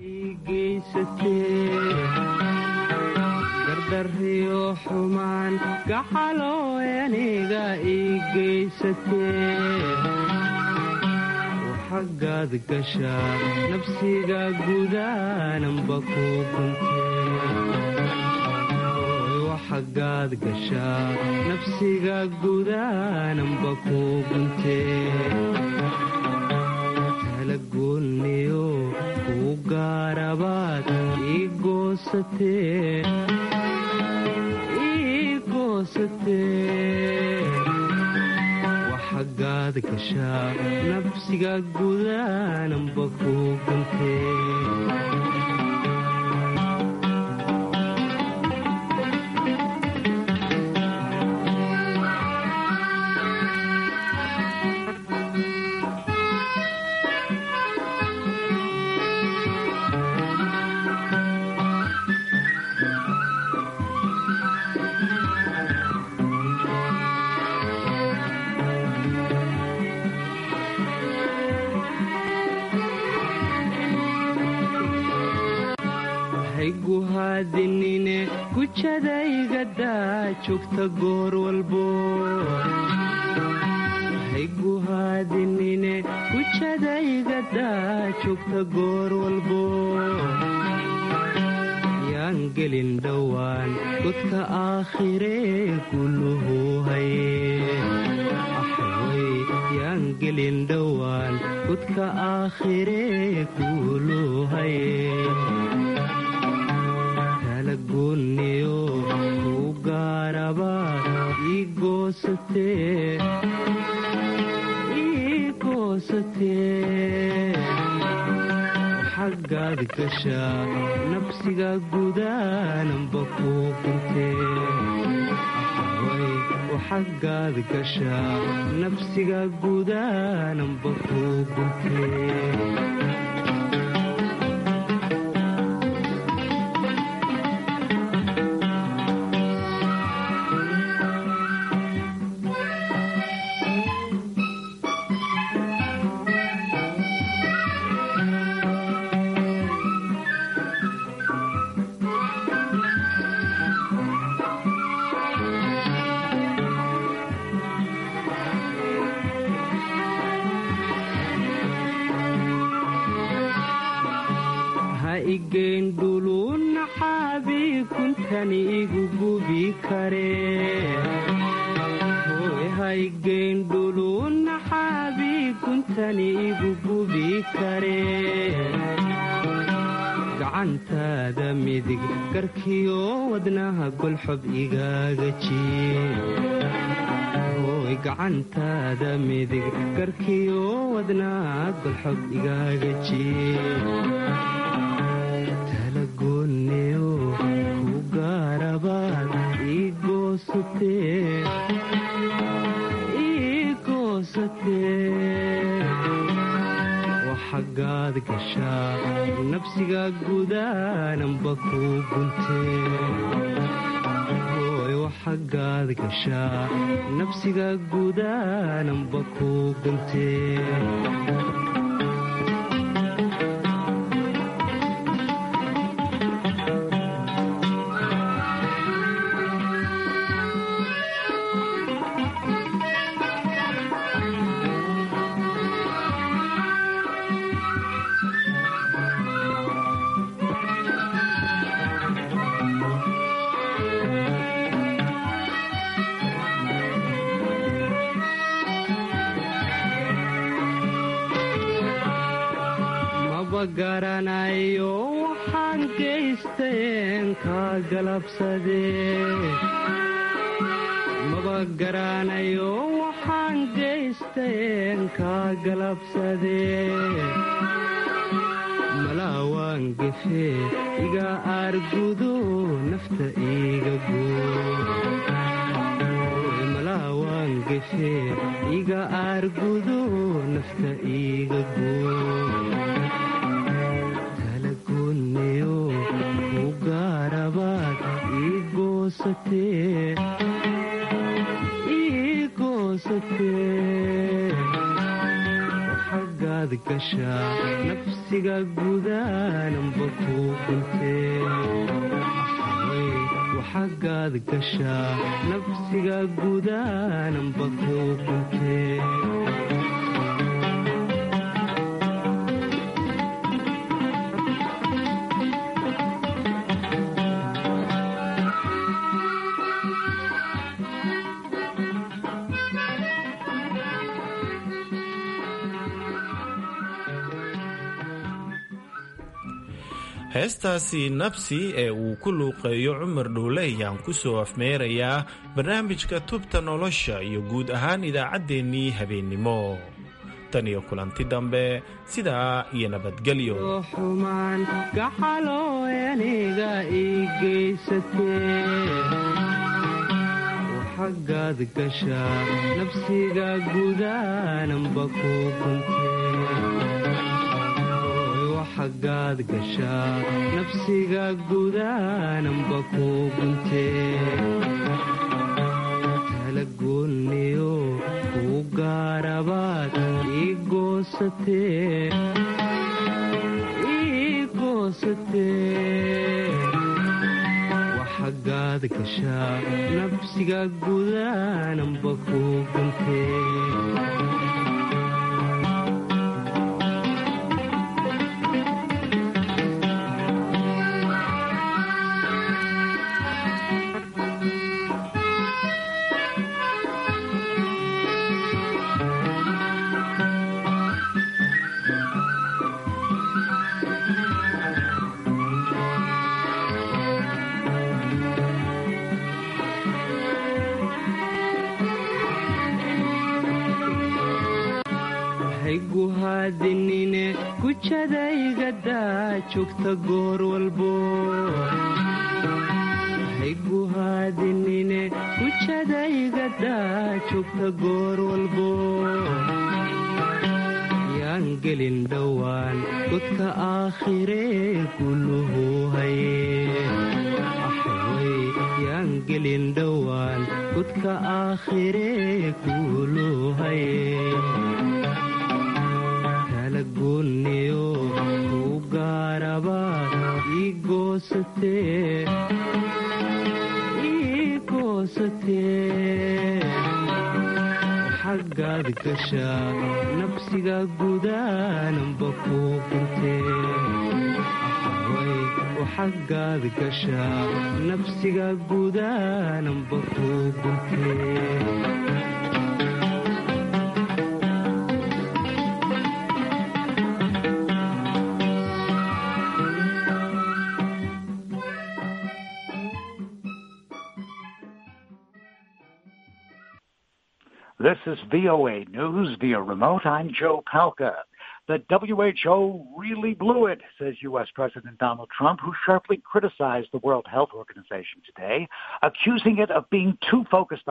gardarriyo xumaan gaxaloo aniga ii geysatee waxagaad gashaa nabsiga gudaananba ku guntee gashaa nafsiga gudaananba ku guntee tala goonniyo kuu gaarabaad ii goosatee waxagaad gashaa nafsiga gudaananba ku guntee hayguhaadinine gujadaygadaa joogta goor walbo hayguhaadinine gujadaygadaa joogta goor walbo yaan gelin dhowaan godka aakhiree guluhu haye yaan gelin dhowaan godka aakhiree guluhu haye goonniyo kuu gaarabaad ii goosatee waxagaad gashaa nafsiga gudaananba kuu guntee waxagaad gashaa nafsiga gudaananba kuu guntee gacantaada midig garkiyo wadnaha golxob igaaga jiir gacantaada midig garkiyo wadnaad balxob igaaga jiib talagoonniyo ku gaarabaad ii goosatee waxagaad gashaa nabsiga gudaananba kuu guntee waxagaad gashaa nabsiga gudaananba kuu guntee garanayo waxaan geysteen kaa galabsademaba garanayo waxaan geysteen kaa galabsadee malaawaan gefee iga aargudo nafta iiga guumalaawaan gefee iga aargudo nafta iiga guu waxagaad gashaa nafsiga gudaananba kuu guntee gashaa nafsiga gudaananba kuu guntee heestaasi nabsi ee uu ku luuqeeyo cumar dhowle ayaan ku soo afmeerayaa barnaamijka tubta nolosha iyo guud ahaan idaacaddeenii habeennimo tan iyo kulanti dambe sidaa iyo nabadgelyo xumaan gacaloo aniga ii geysatee waxagaad gashaa nafsiga gudaananba kuu guntee gashaa nafsiga gudaananba kuu guntee talagoonniyo kuu gaarabaad ii goosatee waxagaad gashaa nafsiga gudaananba kuu guntee hayguhaadinine gujadaygadaa joogta goor walbo hayguhaadinine gujadaygadaa joogta goor walbo yaan gelin dhowaan godka aakhiree guluhu haye yaan gelin dhowaan godka aakhiree guluhu haye talagoonniyo kuu gaarabaad ii goosatee waxagaad gashaa nafsiga gudaananba kuu guntee waxagaad gashaa nafsiga gudaananba kuu guntee This is VOA News via remote. I'm Joe Palca. The WHO really blew it, says U.S. President Donald Trump, who sharply criticized the World Health Organization today, accusing it of being too focused